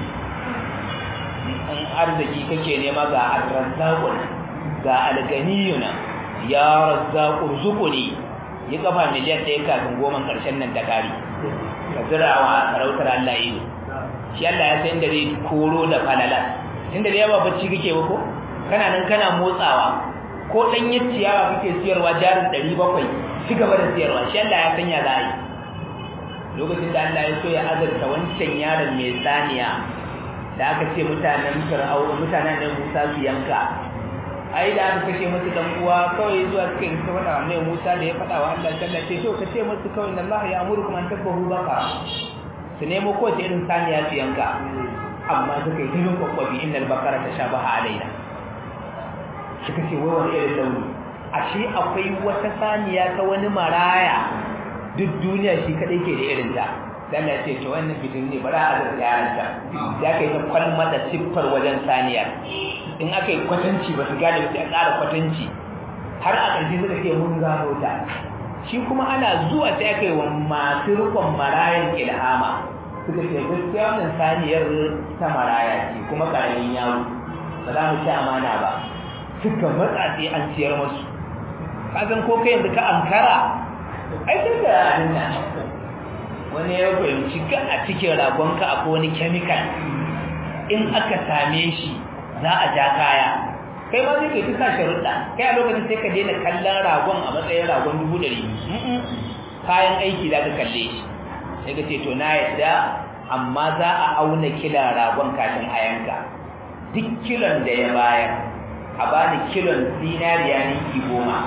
in arziki kake nema ga arzaqqun ga alganiyuna ya razzaqu rzuquni yi kafa miliyan ɗaya kafin goma ƙarshen nan ta kare ka zirawa sarautar Allah ido shi Allah ya san da zai koro da falalar tunda da yawa bacci kake ba ko kana nan kana motsawa ko dan ciyawa kake siyarwa jarin 700 ci gaba da siyarwa shi Allah ya sanya za a yi lokacin da Allah ya so ya azurta wancan yaron mai saniya da aka ce mutanen fir'auna mutanen da Musa su yanka ai da aka kashe musu dan uwa kawai zuwa suka yi ta faɗa mai Musa da ya faɗa wa Allah sallallahu ce to ka ce musu kawai Allah ya amuru kuma an tabbahu baka su nemo ko ta irin saniya su yanka amma suka yi tilin kwakwabi innal bakara ta shabaha alaina suka ce wai wani irin launi ashe akwai wata saniya ta wani maraya duk duniya shi kadai ke da irin ta dan ya ce to wannan fitin ne bara a da yaran ta ya kai ta kwalma da siffar wajen saniya in aka yi kwatanci ba su gane ba sai a ƙara kwatanci har a ƙarshe suka ce mun gano ta shi kuma ana zuwa sai aka yi wa masu rikon marayan ilhama suka ce gaskiya wannan saniyar ta maraya ce kuma ƙaramin yaro ba za mu ci amana ba suka matsa sai an ciyar masu kasan ko kai yanzu ka ankara ai sai da abin nan wani ya fahimci ga a cikin ragonka akwai wani chemical in aka same shi za a ja kaya kai ma zai kai ta sa sharuɗa kai a lokacin sai ka daina kallon ragon a matsayin ragon dubu ɗari kayan aiki za ka kalle shi sai ka ce to na yadda amma za a auna kilan ragon kafin a yanka duk kilon da ya bayar a bani kilon zinariya ninki goma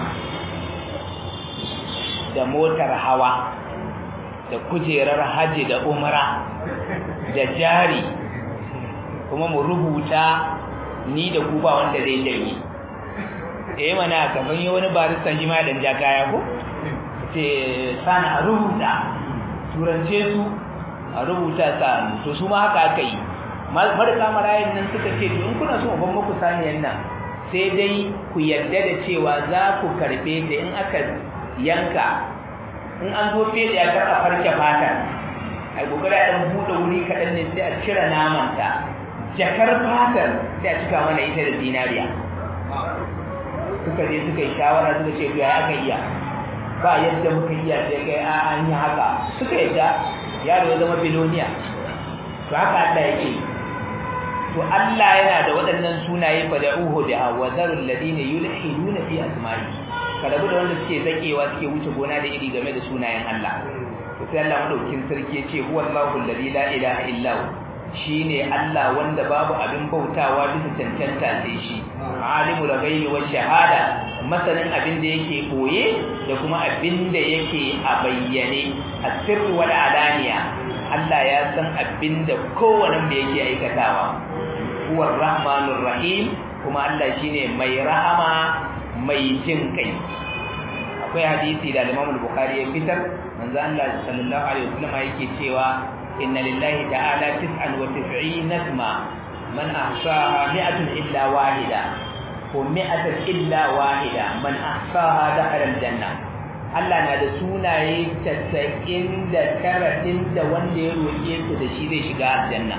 da motar hawa da kujerar haji da umra da jari kuma mu rubuta ni da ku ba wanda zai janye eh mana gaban yi wani baristan shi ma dan ja kaya ko ce sana a rubuta turance su a rubuta sa to su ma haka aka yi marka marayin nan suka ce to in kuna so ban muku saniyan nan sai dai ku yadda da cewa za ku karbe ta in aka yanka in an zo fede ya karɓa farke fata a gogara ɗan buɗe wuri kaɗan ne sai a cire namanta jakar fatar sai a cika mana ita da zinariya suka je suka yi shawara suka ce ya aka iya ba yadda muka iya sai kai a an yi haka suka yadda yaro ya zama biloniya to haka Allah yake to Allah yana da waɗannan sunaye fa da'uhu da wazarul ladina yulhiduna fi asma'i kada da wanda suke zakewa suke wuce gona da iri game da sunayen Allah to sai Allah madaukin sarki ya ce huwallahu alladhi la ilaha illa hu shine Allah wanda babu abin bautawa bisa cancanta sai shi alimul ghaibi wash shahada masanin abin da yake boye da kuma abin da yake a bayyane asirru wal alaniya Allah ya san abin da kowanne da yake aikatawa huwar rahmanur rahim kuma Allah shine mai rahama mai jin kai akwai hadisi da Imam Bukhari ya fitar manzo Allah sallallahu alaihi wasallam yake cewa inna lillahi ta'ala tis'an wa tis'ina isma man ahsaha mi'atun illa wahida ko mi'atun illa wahida man ahsaha dakhala aljanna Allah na da sunaye 99 din da wanda ya roƙe su da shi zai shiga aljanna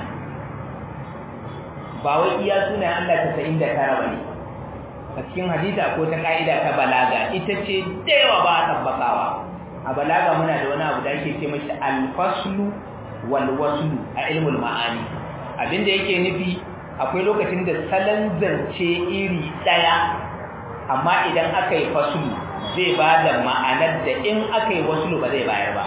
ba wai iya sunayen Allah 99 bane a cikin hadisa ko ta ka'ida ta balaga ita ce da yawa ba a tabbakawa a balaga muna da wani abu da ake ce mashi alfaslu wal waslu a ilmul ma'ani abinda yake nufi akwai lokacin da salon zance iri daya amma idan aka yi faslu zai ba da ma'anar da in aka yi waslu ba zai bayar ba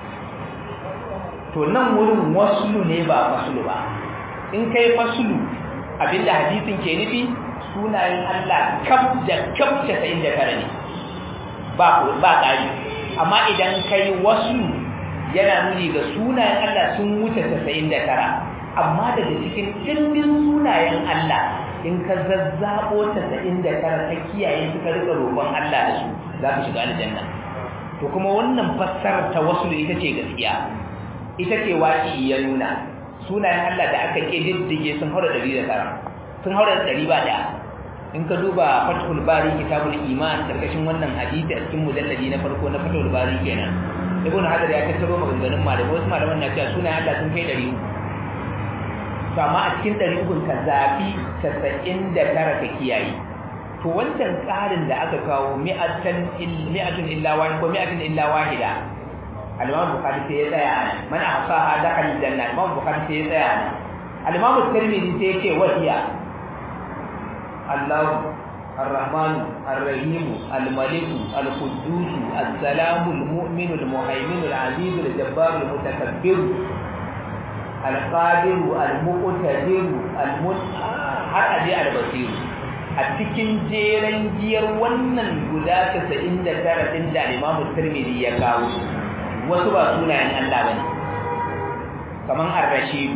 to nan wurin waslu ne ba faslu ba in kai faslu abinda hadisin ke nufi sunayen Allah kaf da kaf 99 ne ba ba ƙari amma idan kai wasu yana nuni ga sunayen Allah sun wuce 99 amma daga cikin dimbin sunayen Allah in ka zazzabo 99 ka kiyaye su ka rika roƙon Allah da su za ka shiga aljanna to kuma wannan fassarar tawassul ita ce gaskiya ita ce waki ya nuna sunayen Allah da aka kididdige sun haura 109 sun haura 100 ba da in ka duba fathul bari kitabul iman karkashin wannan hadisi a cikin mujalladi na farko na fathul bari kenan ibn hadar ya tattaro maganganun malamai wasu malaman na cewa sunayen Allah sun kai 100 to amma a cikin 300 ka zabi 99 ka kiyaye to wancan ƙarin da aka kawo mi'atan mi'atun illa wahid ko mi'atun illa wahida al-Imam Bukhari sai ya tsaya nan man ahsaha dakhala al-janna Imam Bukhari sai ya tsaya nan al-Imam Tirmidhi sai ya ce wahiya Allah الرحمن الرحيم الملك القدوس السلام المؤمن المهيمن العزيز الجبار المتكبر القادر المقتدر المن har aje albasiru a cikin jeren giyar wannan guda 99 din da Imam Tirmidhi ya kawo wasu ba sunayen Allah bane kaman Ar-Rashid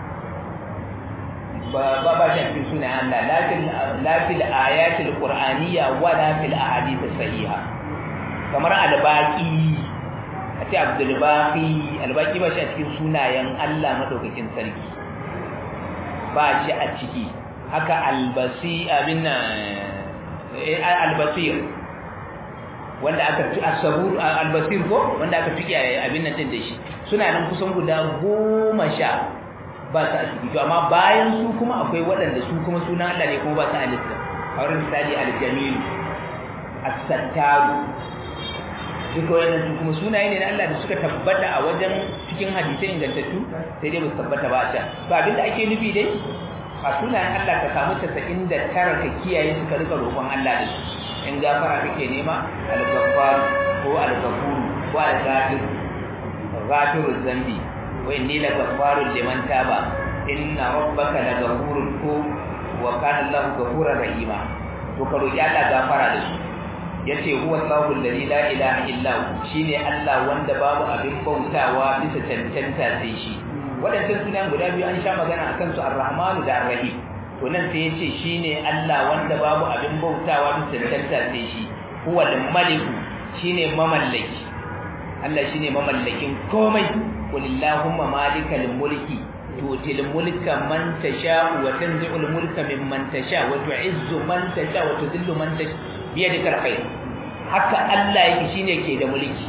ba ba ba shi cikin sunayen Allah lakin la fil ayatil qur'aniyya wa la fil ahadith sahiha kamar Al-Baqi ati Abdul Baqi Al-Baqi ba shi cikin sunayen Allah madaukakin sarki ba shi a ciki haka albasi abin albasir wanda aka ci asabur albasir ko wanda aka tuki abin nan din da shi suna nan kusan guda goma sha ba ta ciki to amma bayan su kuma akwai waɗanda su kuma suna Allah ne kuma ba ta alisa a wurin misali aljamil as-sattaru duka wannan su kuma sunaye ne na Allah da suka tabbata a wajen cikin hadisai ingantattu sai dai ba su tabbata ba a can ba abin da ake nufi dai a sunayen Allah ka samu 99 ka kiyaye su ka rika roƙon Allah da su in gafara kake nema al-ghaffar ko al-ghafur ko al-ghafir ghafiruz zambi wa inni la ghaffarun liman taba inna rabbaka la ghafurun ko wa kana Allahu ghafurar rahima to ka roƙi Allah gafara da su yace huwa Allahu alladhi la ilaha illa hu shine Allah wanda babu abin bautawa bisa cancanta sai shi waɗannan sunan guda biyu an sha magana akan su Ar-Rahmanu da Ar-Rahim to nan sai yace shine Allah wanda babu abin bautawa bisa cancanta sai shi huwa al-Malik shine mamallaki Allah shine mamallakin komai qulillahumma malikal mulki tutil mulka man tasha wa tanzi'ul mulka mimman tasha wa tu'izzu man tasha wa tudhillu man tasha biyadikal khair haka Allah yake shine ke da mulki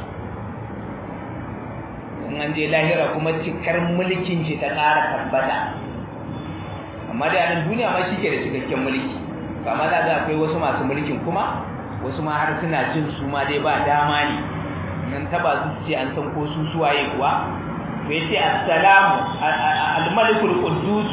in an je lahira kuma cikar mulkin shi ta ƙara tabbata amma da yanar duniya ma shi ke da cikakken mulki kama za ga akwai wasu masu mulkin kuma wasu ma har suna jin su ma dai ba dama ne nan taba su ce an san ko su suwaye kuwa to yace assalamu al-malikul quddus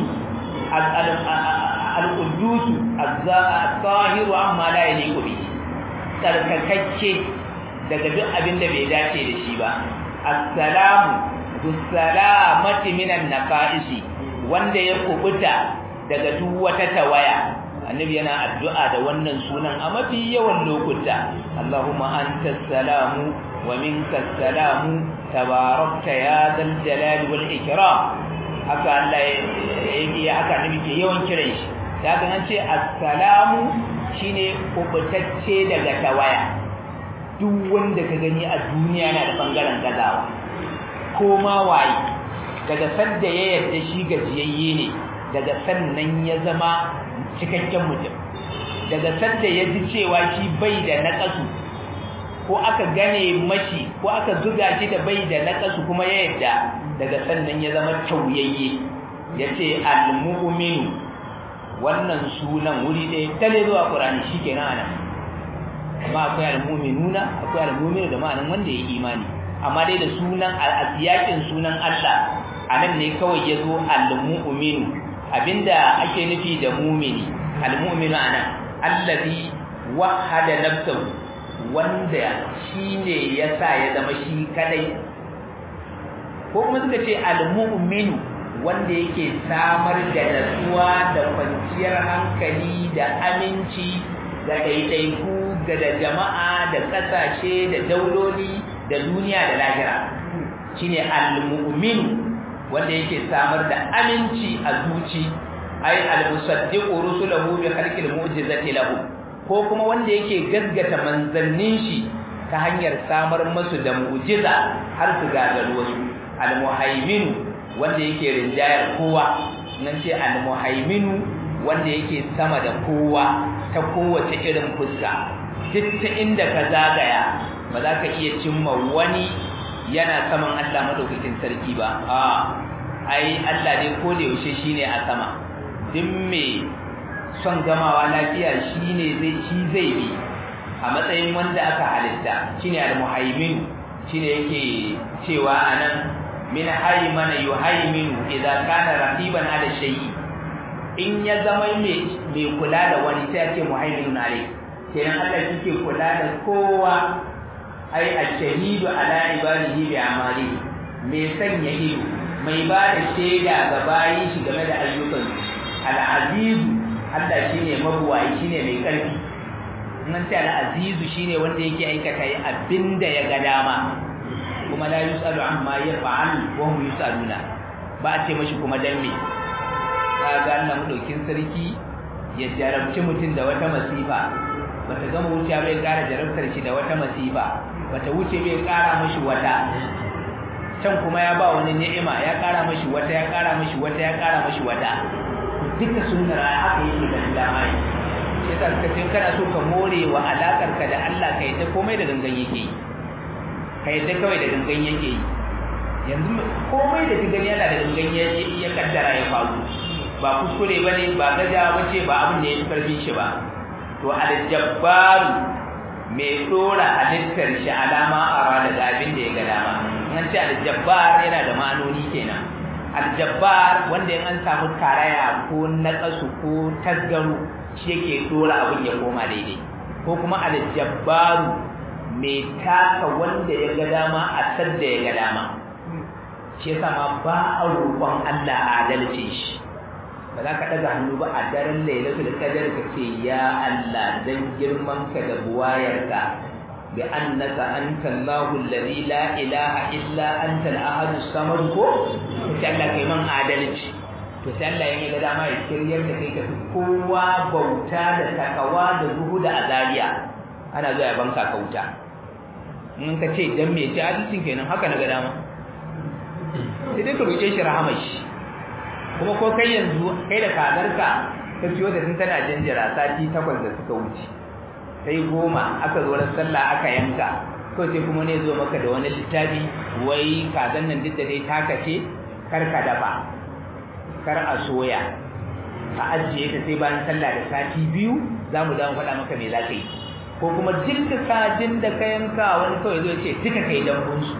al-quddus az-zahiru amma la yaliqu bihi tsarkakakke daga duk abin da bai dace da shi ba assalamu bisalamati minan naqaisi wanda ya kubuta daga duk wata tawaya annabi yana addu'a da wannan sunan a mafi yawan lokuta Allahumma antas salamu wa minkas salamu tabarakta ya dal jalali wal ikram haka Allah ya haka annabi ke yawan kiran shi daga nan ce assalamu shine kubutacce daga tawaya duk wanda ka gani a duniya na da bangaren gazawa ko ma waye daga sanda ya yarda shi gajiyayye ne daga sannan ya zama cikakken mutum daga sanda ya ji cewa shi bai da naƙasu ko aka gane mashi ko aka zuga shi da bai da naƙasu kuma ya yarda daga sannan ya zama tauyayye yace al-mu'minu wannan sunan wuri ɗaya tale zuwa ƙurani shi ke nan amma akwai almuminuna akwai almuminu da ma'anin wanda ya imani amma dai da sunan al'asiyakin sunan Allah a nan ne kawai ya zo almuminu abinda ake nufi da mumini almuminu a nan allazi wahada nafsahu wanda shi ne ya sa ya zama shi kadai ko kuma suka ce almuminu wanda yake samar da natsuwa da kwanciyar hankali da aminci ga ɗaiɗaiku ga da jama'a da ƙasashe da dauloli da duniya da lahira shine al-mu'min wanda yake samar da aminci a zuci ay al-musaddiqu rusulahu bi khalqil mu'jizati lahu ko kuma wanda yake gaggata manzannin shi ta hanyar samar musu da mu'jiza har su gagaru wasu al-muhaimin wanda yake rinjayar kowa nan ce al-muhaimin wanda yake sama da kowa ta kowace irin fuska duk ta inda ka zagaya ba za ka iya cimma wani yana saman Allah madaukakin sarki ba a ai Allah ne ko da yaushe shine a sama duk me son gamawa lafiya shine zai shi zai bi a matsayin wanda aka halitta shine al-muhaimin shine yake cewa anan min haymana yuhaiminu idza kana raqiban ala shay'i in ya zama mai mai kula da wani sai ya ce muhaiminun alayhi kenan Allah yake kula da kowa ai ash-shahidu ala ibadihi bi amali mai sanya ido mai ba da shaida ga bayi shi game da ayyukan al-aziz Allah shine mabuwayi shine mai karfi nan ce al-aziz shine wanda yake aikata abinda ya ga dama kuma la yusalu amma yaf'al wa hum yusaluna ba a ce mashi kuma dan me kaga Allah madaukin sarki ya jarabci mutum da wata masifa bata gama wuce bai kara jarabtar shi da wata masifa bata wuce bai kara mashi wata can kuma ya ba wani ni'ima ya kara mashi wata ya kara mashi wata ya kara mashi wata duka sunnar haka yake da dama yi sai ka kace kana so ka more wa alakar ka da Allah kai ta komai da gangan yake yi kai ta kawai da gangan yake yi yanzu komai da ka gani yana da gangan ya kaddara ya faru ba kuskure bane ba gaja bace ba abin da ya karfin shi ba to aljabbaru mai dora halittar shi alama ara da abin da ya ga dama an ce aljabbar yana da ma'anoni kenan aljabbar wanda in an samu karaya ko naqasu ko tasgaru shi yake dora abin ya koma daidai ko kuma aljabbaru mai taka wanda ya ga dama a sadda ya ga dama shi yasa ma ba a roƙon Allah adalcin shi ba za ka ɗaga hannu ba a daren lailatul qadr ka ce ya Allah dan girman ka da buwayarka bi annaka anta Allahu alladhi la ilaha illa anta al-ahad as-samad ko sai Allah kai man adalci to sai Allah ya ga dama ya kiryar da kai ka kowa bauta da takawa da zuhu da azaliya ana zuwa ya banka ka wuta in ka ce dan me ce adalcin kenan haka na ga dama sai dai ka roƙe shi rahamar shi kuma ko kai yanzu kai da kagarka ka ciyo da tun tana jinjira sati takwas da suka wuce sai goma aka zo ran sallah aka yanka ko sai kuma ne zo maka da wani littafi wai kazan nan duk da dai taka ce kar ka dafa kar a soya a ajiye ta sai bayan sallah da sati biyu za mu dawo faɗa maka me za ka yi ko kuma duk kajin da ka yanka wani kawai zo ce duka kai dambunsu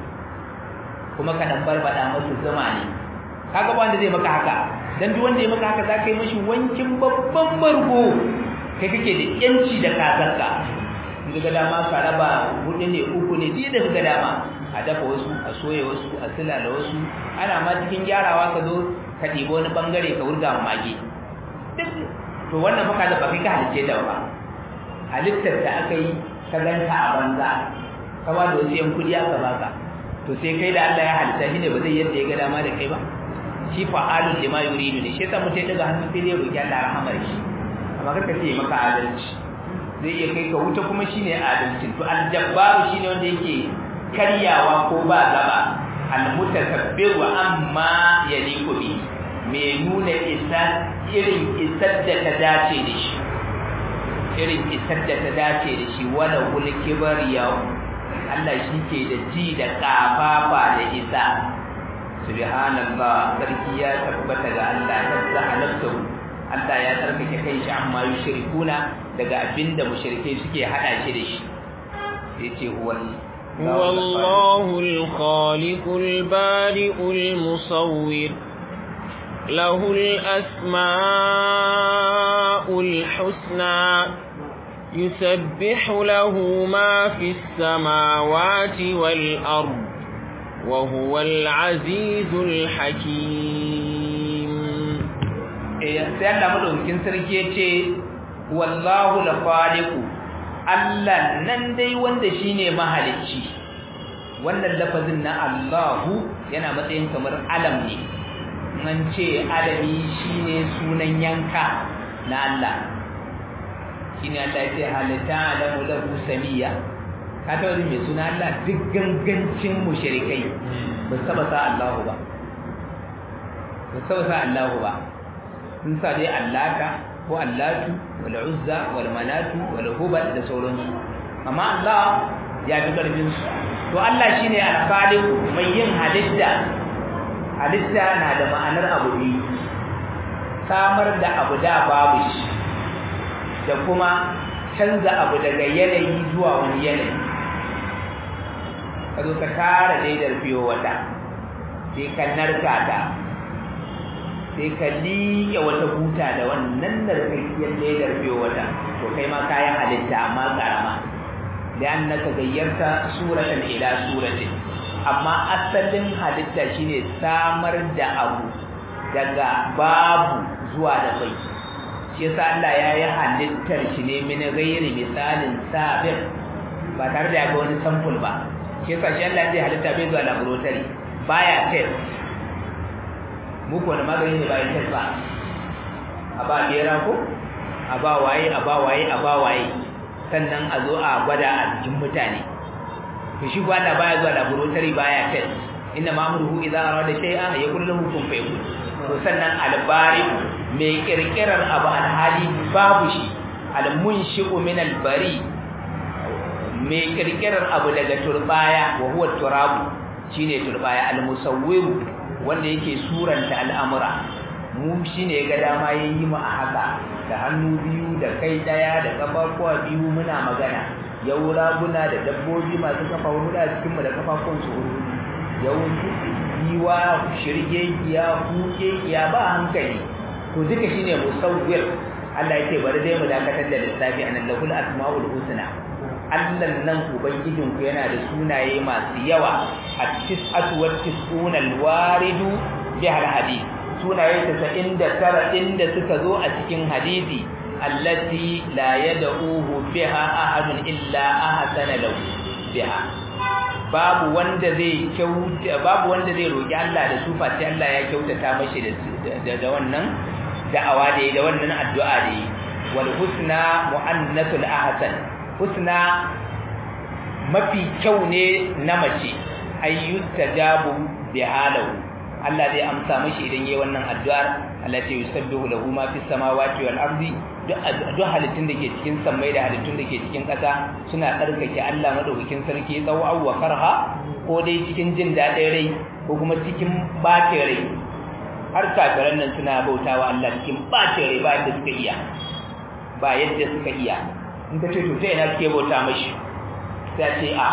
kuma ka dan barbada musu zuma ne kaga ba wanda zai maka haka dan duk wanda ya maka haka zaka yi mishi wankin babban bargo kai kake da yanci da kazarka in ga dama ka raba hudu ne uku ne duk da ga dama a dafa wasu a soye wasu a sila da wasu ana ma cikin gyarawa ka zo ka ɗibi wani bangare ka wurga ma mage to wannan fa kaza ba kai ka halice da ba halittar da aka yi ka ganta a banza ka ba da wasu yan kudi aka baka to sai kai da Allah ya halitta shi ne ba zai yadda ya ga dama da kai ba shi fa'alun lima yuridu ne shi yasa mutai daga hannu sai dai roki Allah rahamar shi amma kaka ce maka adalci zai iya kai ka wuta kuma shine adalci to aljabbaru shine wanda yake karyawa ko ba gaba almutakabbiru amma yaliku bi me nuna isa irin isar da ta dace da shi irin isar da ta dace da shi wala wul kibriya Allah shi ke da ji da kafafa da isa subhanallah sarki ya tabbata ga Allah nazzaha nafsuhu Allah ya tsarkake kai shi amma yushrikuna daga abinda mushrikai suke hada shi da shi yace huwal هو الله الخالق البارئ المصور له الأسماء الحسنى يسبح له ما في السماوات والأرض وهو العزيز الحكيم sai Allah madaukakin sarki yace wallahu la-khaliqu Allah nan dai wanda shine mahalicci wannan lafazin na Allahu yana matsayin kamar alam ne an ce alami shine sunan yanka na Allah shine Allah ya ce halata alamu lahu samiya ka taɓa jin mai suna Allah duk gangancin mushrikai ba su taɓa sa Allahu ba ba su taɓa sa Allahu ba sun sa dai Allata ko Allatu wal Uzza wal Manatu wal Hubal da sauransu amma Allah ya fi ƙarfin su to Allah shine al-Khaliq mai yin halitta halitta na da ma'anar abu biyu samar da abu da babu shi da kuma canza abu daga yanayi zuwa wani yanayi ka zo ka tara daidar fiye wata sai ka narka ta sai ka liƙe wata buta da wannan narkakkiyar daidar fiye wata to kai ma kayan halitta amma ƙarama li'annaka gayyarta suratan ila suratin amma asalin halitta shine samar da abu daga babu zuwa da bai shi yasa Allah ya yi halittar shi ne min ghairi misalin sabiq ba tare da ya ga wani sample ba shi yasa shi Allah zai halitta bai zuwa laboratory baya test mu ko na magani ne bayan test ba a ba bera ko a ba waye a ba waye a ba waye sannan a zo a gwada a jikin mutane to shi ko Allah baya zuwa laboratory baya test inna ma'muruhu idza arada shay'an yaqulu lahu kun fayakun to sannan albari mai kirkirar abu alhali babu shi almunshi'u min albari mai kirkirar abu daga turbaya wa huwa turabu shine turbaya almusawwir wanda yake suranta al'amura mu shine ga dama yayi mu a haka da hannu biyu da kai daya da kafafuwa biyu muna magana yau raguna da dabbobi masu kafa hudu a cikin mu da kafafun su hudu yau yiwa shirgegiya hukegiya ba hankali to duka shine musawwir Allah yake bari dai mu dakatar da lissafi anan lahul asmaul husna Allah nan ubangijin ku yana da sunaye masu yawa at-tis'atu wat-tis'una al-waridu bihal hadith sunaye 99 inda suka zo a cikin hadisi allati la yad'uhu biha ahadun illa ahsana lahu biha babu wanda zai kyauta babu wanda zai roki Allah da su face Allah ya kyautata mashi da da wannan da'awa da da wannan addu'a da yi wal husna mu'annatul ahsan husna mafi kyau ne na mace ayyutajabu bi halahu Allah zai amsa mashi idan yayi wannan addu'ar allati yusabbihu lahu ma fis samawati wal ardi duk halittun da ke cikin sammai da halittun da ke cikin ƙasa suna tsarkake Allah madaukakin sarki tsawo wa karha ko dai cikin jin daɗin rai ko kuma cikin ɓacin rai har kafiran nan suna bautawa Allah cikin ɓacin rai ba yadda suka iya ba yadda suka iya in ka ce to ta ina suke bauta mashi sai ce a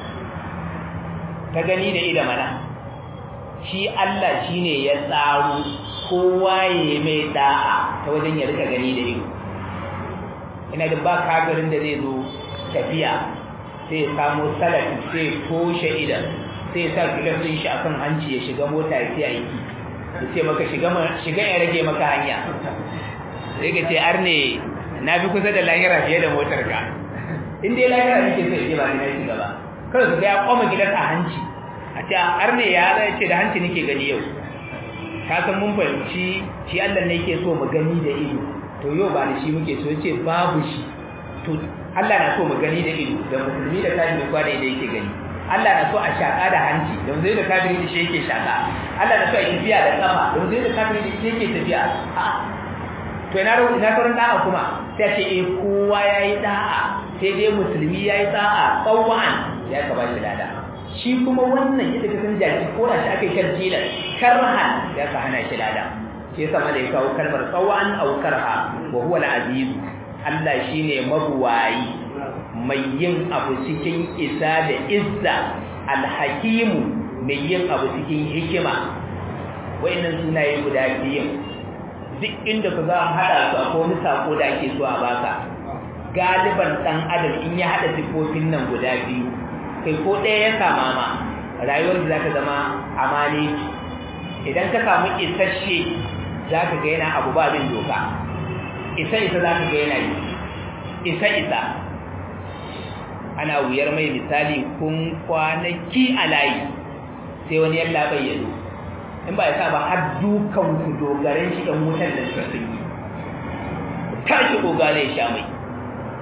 ta gani da ida mana shi Allah shine ya tsaro kowa ya mai da'a ta wajen ya rika gani da ido ina da ba kafirin da zai zo tafiya sai ya samu salafi sai toshe idan sai ya sa gilasin shi akan hanci ya shiga mota ya sai aiki ya ce maka shiga shiga ya rage maka hanya sai ka ce arne na fi kusa da lahira fiye da motar ka in dai lahira nake so ya ce ba ni na shiga ba kawai ka ga ya koma gilas a hanci a ce arne ya zai ce da hanci nake gani yau ka san mun fahimci shi Allah ne yake so mu gani da ido to yau ba da shi muke so yace babu shi to Allah na so mu gani da ido da musulmi da kafiri kwa da ido yake gani Allah na so a shaka da hanci da zai da kafiri da shi yake shaka Allah na so a tafiya da kafa da zai da kafiri da shi yake tafiya a to ina ro ina sauran da'a kuma sai ce eh kowa yayi da'a sai dai musulmi yayi da'a tsawon ya ka ba shi lada shi kuma wannan yadda ka san jaki ko da shi aka yi tarjila karhan ya ka hana shi lada shi yasa ma da ya kawo kalmar tsawon aw karha wa huwa al-aziz Allah shine mabuwayi mai yin abu cikin isa da izza al-hakim mai yin abu cikin hikima wayannan sunaye guda biyu duk inda ka za hada su akwai wani sako da ake so a baka galiban dan adam in ya hada sifofin nan guda biyu kai ko ɗaya ya kama ma rayuwar da zaka zama amali idan ka samu isasshe zaka ga yana abu ba bin doka isa isa zaka ga yana yi isa isa ana wuyar mai misali kun kwanaki a layi sai wani yalla bai yado in ba ya sa ba har dukan ku dogaren shi dan wutar da suka sun yi tashi ogale ya sha mai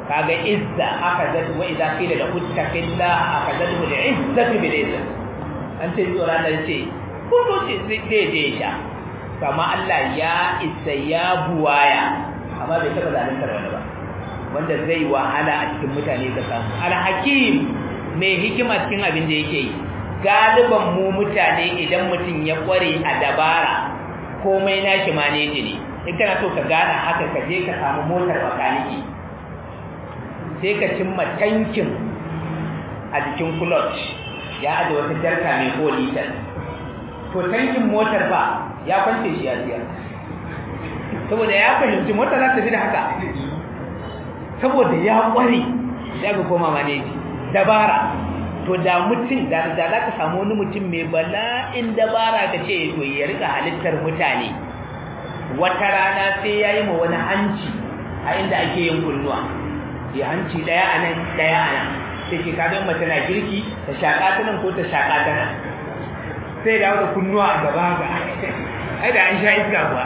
kaga izza akhadhat wa idza qila lahu ittaqillah akhadhathu al-izzatu bil izza an ce tsora da ce ko to ce zai je sha kama Allah ya isa ya buwaya amma bai taba zaluntar wani ba wanda zai wahala a cikin mutane ka samu al-hakim mai hikima cikin abin da yake yi galiban mu mutane idan mutum ya kware a dabara komai nashi maneji ne in kana so ka gane haka ka je ka samu motar makaniki sai ka cimma tankin a jikin clutch ya aje wata jarka mai ko litar to tankin motar ba ya kwance shi ya siya saboda ya fahimci motar za ta fi da haka saboda ya kware ya ga koma maneji dabara to da mutum da da za ka samu wani mutum mai bala'in dabara ka ce to ya rika halittar mutane wata rana sai ya yi ma wani hanci a inda ake yin kunnuwa ya hanci daya a nan daya a nan sai ke kagan mace na girki ta shaƙa ta nan ko ta shaƙa ta nan sai da wata kunnuwa a gaba ga ai da an sha iska kuwa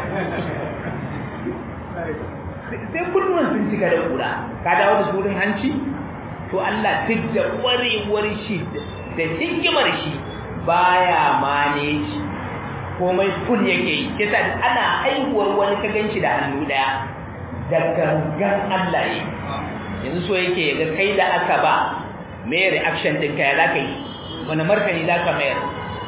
sai kunnuwan sun cika da kura ka dawo da surin hanci to Allah duk da kwarewar shi da hikimar shi baya manage komai full yake yi kisa ana haihuwar wani ka ganci da hannu daya da gangan Allah yi yanzu so yake ga kai da aka ba mai reaction din kai za ka yi wani martani za ka mayar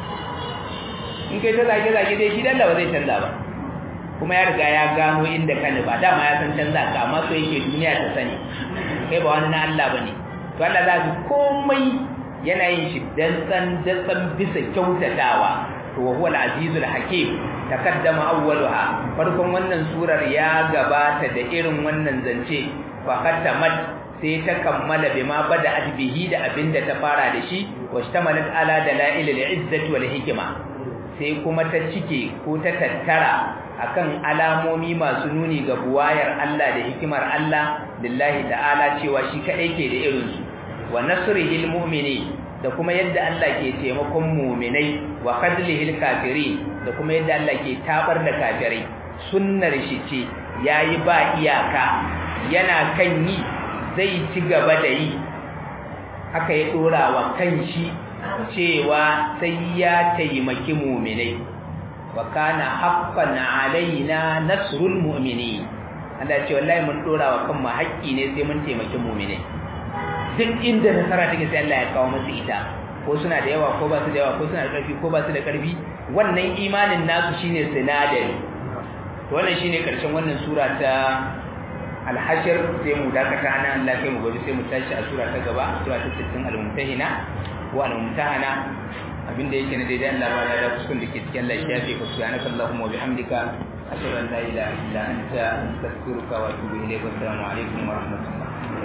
in kai ta zage zage dai shi dalla ba zai canza ba kuma ya riga ya gano inda ka ba dama ya san canza ka amma so yake duniya ta sani kai ba wani na Allah bane to Allah za ku komai yana yin shi dan san dan bisa kyautatawa to wa huwa al-azizul hakim takaddama awwaluha farkon wannan surar ya gabata da irin wannan zance fa khatamat sai ta kammala bima bada'at bihi da abinda ta fara da shi washtamalat ala dalail al-izzati wal hikma sai kuma ta cike ko ta tattara akan alamomi masu nuni ga buwayar Allah da hikimar Allah lillahi ta'ala cewa shi kadai ke da irin su wa nasrihil mu'mini da kuma yadda Allah ke taimakon mu'minai wa khadlihil kafirin da kuma yadda Allah ke tabar da kafirai sunnar shi ce yayi ba iyaka yana kan yi zai ci gaba da yi haka ya dora wa kanshi cewa sai ya taimaki mu'minai wa kana haqqan alaina nasrul mu'minin Allah ce wallahi mun dora wa kanmu haƙƙi ne sai mun taimaki mu'minai duk inda nasara take sai Allah ya kawo musu ita ko suna da yawa ko ba su da yawa ko suna da ƙarfi ko ba su da ƙarfi wannan imanin nasu shine sinadari to wannan shine karshen wannan sura ta al-hashr sai mu dakata nan Allah kai mu gobe sai mu tashi a sura ta gaba sura ta 60 al-mumtahina ko al-mumtahana abinda yake na daidai Allah ba da kuskun da ke cikin Allah ya fi ku subhanaka allahumma wa bihamdika ashhadu an la ilaha illa anta astaghfiruka wa atubu ilayk wa assalamu alaikum wa rahmatullahi